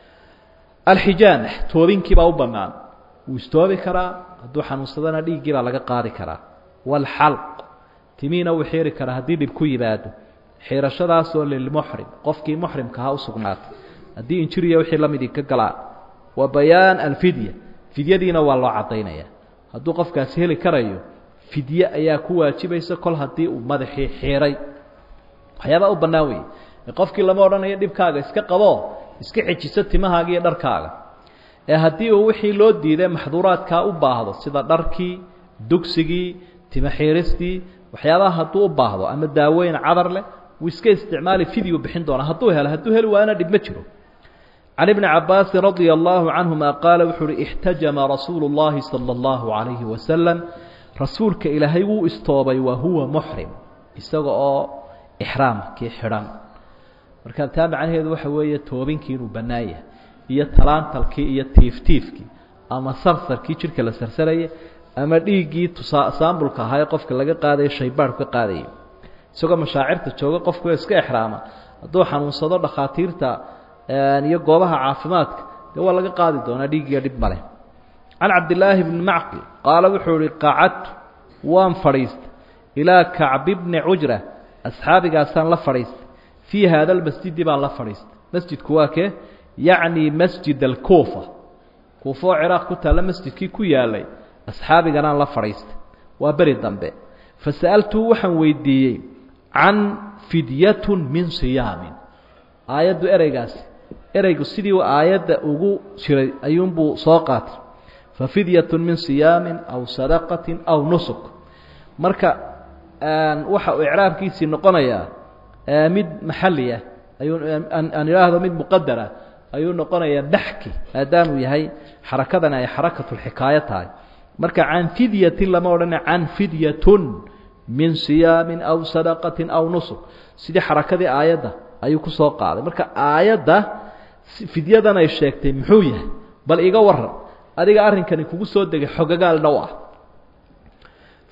alxijaama toobinkiibaa u bannaan wuu istoobi karaa hadduu xanuunsadana dhiiggii baa laga qaadi karaa waalxalq timiina wuu xiiri karaa haddii dhib ku yimaado xiirashadaasoo lilmuxrim qofkii muxrimkaha u sugnaatay haddii injiriya wixii la midii ka galaan wa bayaan alfidya fidyadiina waa loo caddaynaya hadduu qofkaasi heli karayo fidye ayaa ku waajibaysa kol haddii uu madaxii xiiray waxyaabaa u bannaan weeye qofkii lama odhanayo dhibkaaga iska qabo iska xejiso timahaaga iyo dharkaaga ee haddii uu wixii loo diiday maxduuraadkaa u baahdo sida dharkii dugsigii tima xiiristii waxyaabaha hadduu u baahdo ama daaweyn cadar leh wuu iska isticmaali fidyu bixin doonaa hadduu helo hadduu heli waana dhib ma jiro can ibni cabaasin radia allahu canhuma qaala wuxuu uhi ixtajama rasuulu اllahi salى اllahu calayhi wasalam rasuulka ilaahay wuu istoobay wa huwa muxrim isaga oo ixraamkii xidhan marka taa macnaheedu waxa weeye toobinkii inuu bannaan yahay iyo talaantalkii iyo tiiftiifkii ama sarsarkii jidhka la sarsarayay ama dhiiggii tusaa saambulka ahaa ee qofka laga qaadayo shaybaadhu ka qaadayay isagoo mashaacirta jooga qofku iska exraama hadduu xanuunsado dhakhaatiirta iyo goobaha caafimaadka dee waa laga qaadi doonaa dhiiggiyo dhib maleh can cabdillaahi bni macqil qaala wuxuu ihi qacadtu waan fadhiistay ilaa kacbi bni cujra asxaabigaasaan la fadhiistay fii haada almasjidi baan la fadhiistay masjidku waa kee yacni masjid alkuufa kuufa oo ciraaq ku taalla masjidkii ku yaalay asxaabiganaan la fadhiistay waa beri dambe fasa'altuu waxaan weydiiyey can fidyatun min siyaamin aayaddu ereygaasi ereygu sidii aayadda ugu jiray ayuunbuu soo qaatay fa fidyatun min siyaamin aw sadaqatin aw nusuk marka waxa uu icraabkiisii noqonayaa mid maxali ah ayuu aan idhaahdo mid muqadara ayuu noqonayaa baxki maadaamuu yahay xarakadan ay xarakatulxikaayo tahay marka can fidyatin lama odhana can fidyatun min siyaamin aw sadaqatin aw nusuk sidii xarakadii aayadda ayuu ku soo qaaday marka aayadda fidyadan ay sheegtay muxuu yahay bal iga waran adiga arrinkani kugu soo degay xogagaal dhow ah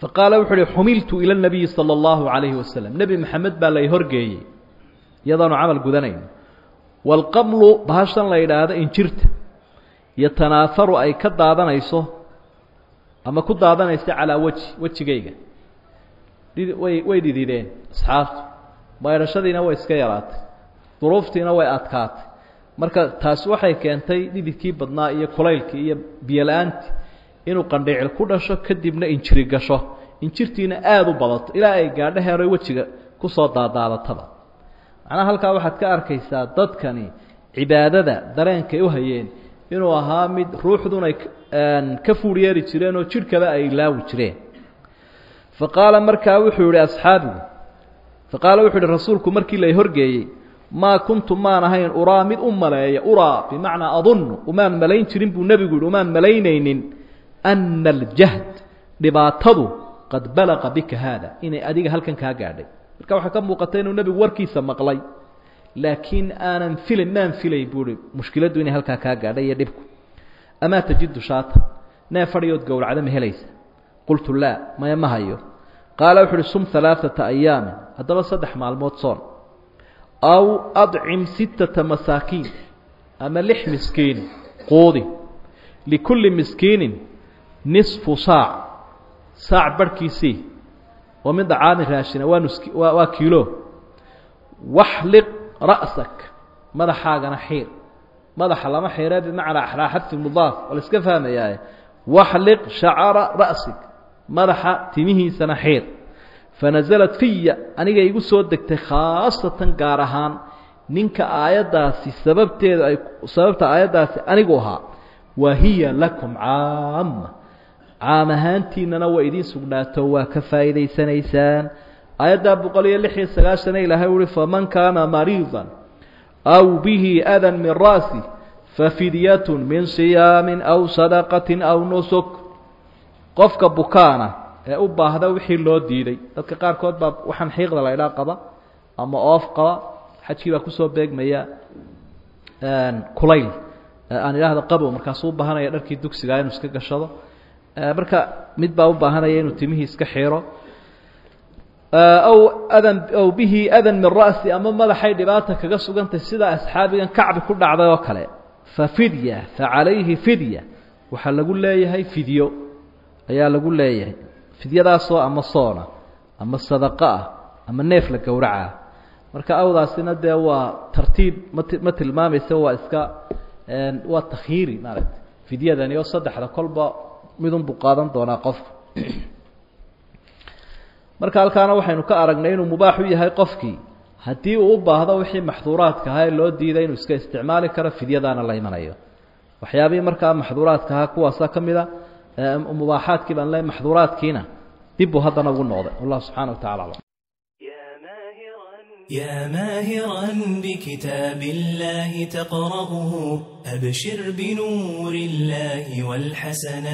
faqaala wuxuu uhi xumiltu ila nabiyi sala allahu calayhi wasalam nebi maxamed baa lay horgeeyey iyadaanu camal gudanayno waalqamlu bahashan la yidhaahdo injirta yotanaaharu ay ka daadanayso ama ku daadanayso calaa weji wejigayga way way dhidideen asxaabtu maydhashadiina way iska yaraatay duruuftiina way adkaatay marka taasi waxay keentay dhididkii badnaa iyo kulaylkii iyo biyola-aantii inuu qandhiicil ku dhasho kadibna injiri gasho injirtiina aada u badato ilaa ay gaadho heeroy wejiga kusoo daadaadataba macnaha halkaa waxaad ka arkaysaa dadkani cibaadada dareenkay u hayeen inuu ahaa mid ruuxdun ay ka fuur yeeri jireen oo jidhkaba ay ilaawi jireen fa qaala markaa wuxuu yihi asxaabigu fa qaala wuxuu yihi rasuulku markii lay horgeeyey maa kuntu maan ahayn uraa mid u maleeya uraa bimacnaa adunnu umaan malayn jirin buu nebigu yihi umaan malaynaynin ana aljahd dhibaatadu qad balaqa bika haada inay adiga halkan kaa gaadhay marka waxaa ka muuqata inuu nebigu warkiisa maqlay laakiin aanan filin maan filay buu hi mushkiladdu inay halkaa kaa gaadhay iyo dhibku amaa tajidu shaata nee fadhiyood gowracda ma helaysa qultu laa maya ma hayo qaala wuxu uhi sum alaaata ayaamin haddaba saddex maalmood soon aw adcim sittata masaakiin ama lix miskiin quudi likulli miskiinin nisfu saac saac barhkiisii oo min dacaamin raashina waa nuski waa waa kiilo waxliq ra'sak madaxaagana xiir madaxa lama xiire bimacnaa axraa xadfi mudaaf oo la iska fahmayaaye waxliq shacara ra'sig madaxa timihiisana xiir fanasalat fiya aniga igu soo degtay khaasatan gaar ahaan ninka aayaddaasi sababteeda ay sababta aayaddaasi anigu ahaa wa hiya lakum caama caam ahaantiinana waa idiin sugnaato waa ka faa'iidaysanaysaan aayaddaa boqol iyo lix iyo sagaashana ilaahay uhi faman kaana mariidan aw bihi adan min ra'si fafidyatun min siyaamin aw sadaqatin aw nusuk qofka bukaana ee u baahda wixii loo diiday dadka qaarkood baa waxaan xiiqda la idhaa qaba ama oof qaba xajkii baa kusoo beegmaya kulayl aan idhaahdo qabow markaasuu u baahanaya dharkii dugsigaa inuu iska gashado marka mid baa u baahanaya inuu timihii iska xiiro aw adan aw bihi adan min ra'si ama madaxay dhibaata kaga sugantay sida asxaabigan kacbi ku dhacday oo kale fa fidya fa calayhi fidya waxaa lagu leeyahay fidyo ayaa lagu leeyahay fidyadaasoo ama soona ama sadaqo ah ama neef la gowracaa marka awdaasina dee waa tartiib mat ma tilmaamaysa waa iska waa takhyiiri maaragta fidyadani oo saddexda kolba midunbuu qaadan doonaa qofka marka halkaana waxaynu ka aragnay inuu mubaax u yahay qofkii haddii uu u baahdo wixii maxduuraadka ahaa ee loo diiday inuu iska isticmaali karo fidyadaana la imanayo waxyaabihii markaa maxduuraadka ahaa kuwaasa ka mid a mubaaxaadkii baan le maxduuraadkiina dib buu haddana ugu noqday wallah subxana wa tacala aclam يا ماهرا بكتاب الله تقرأه أبشر بنور الله والحسنات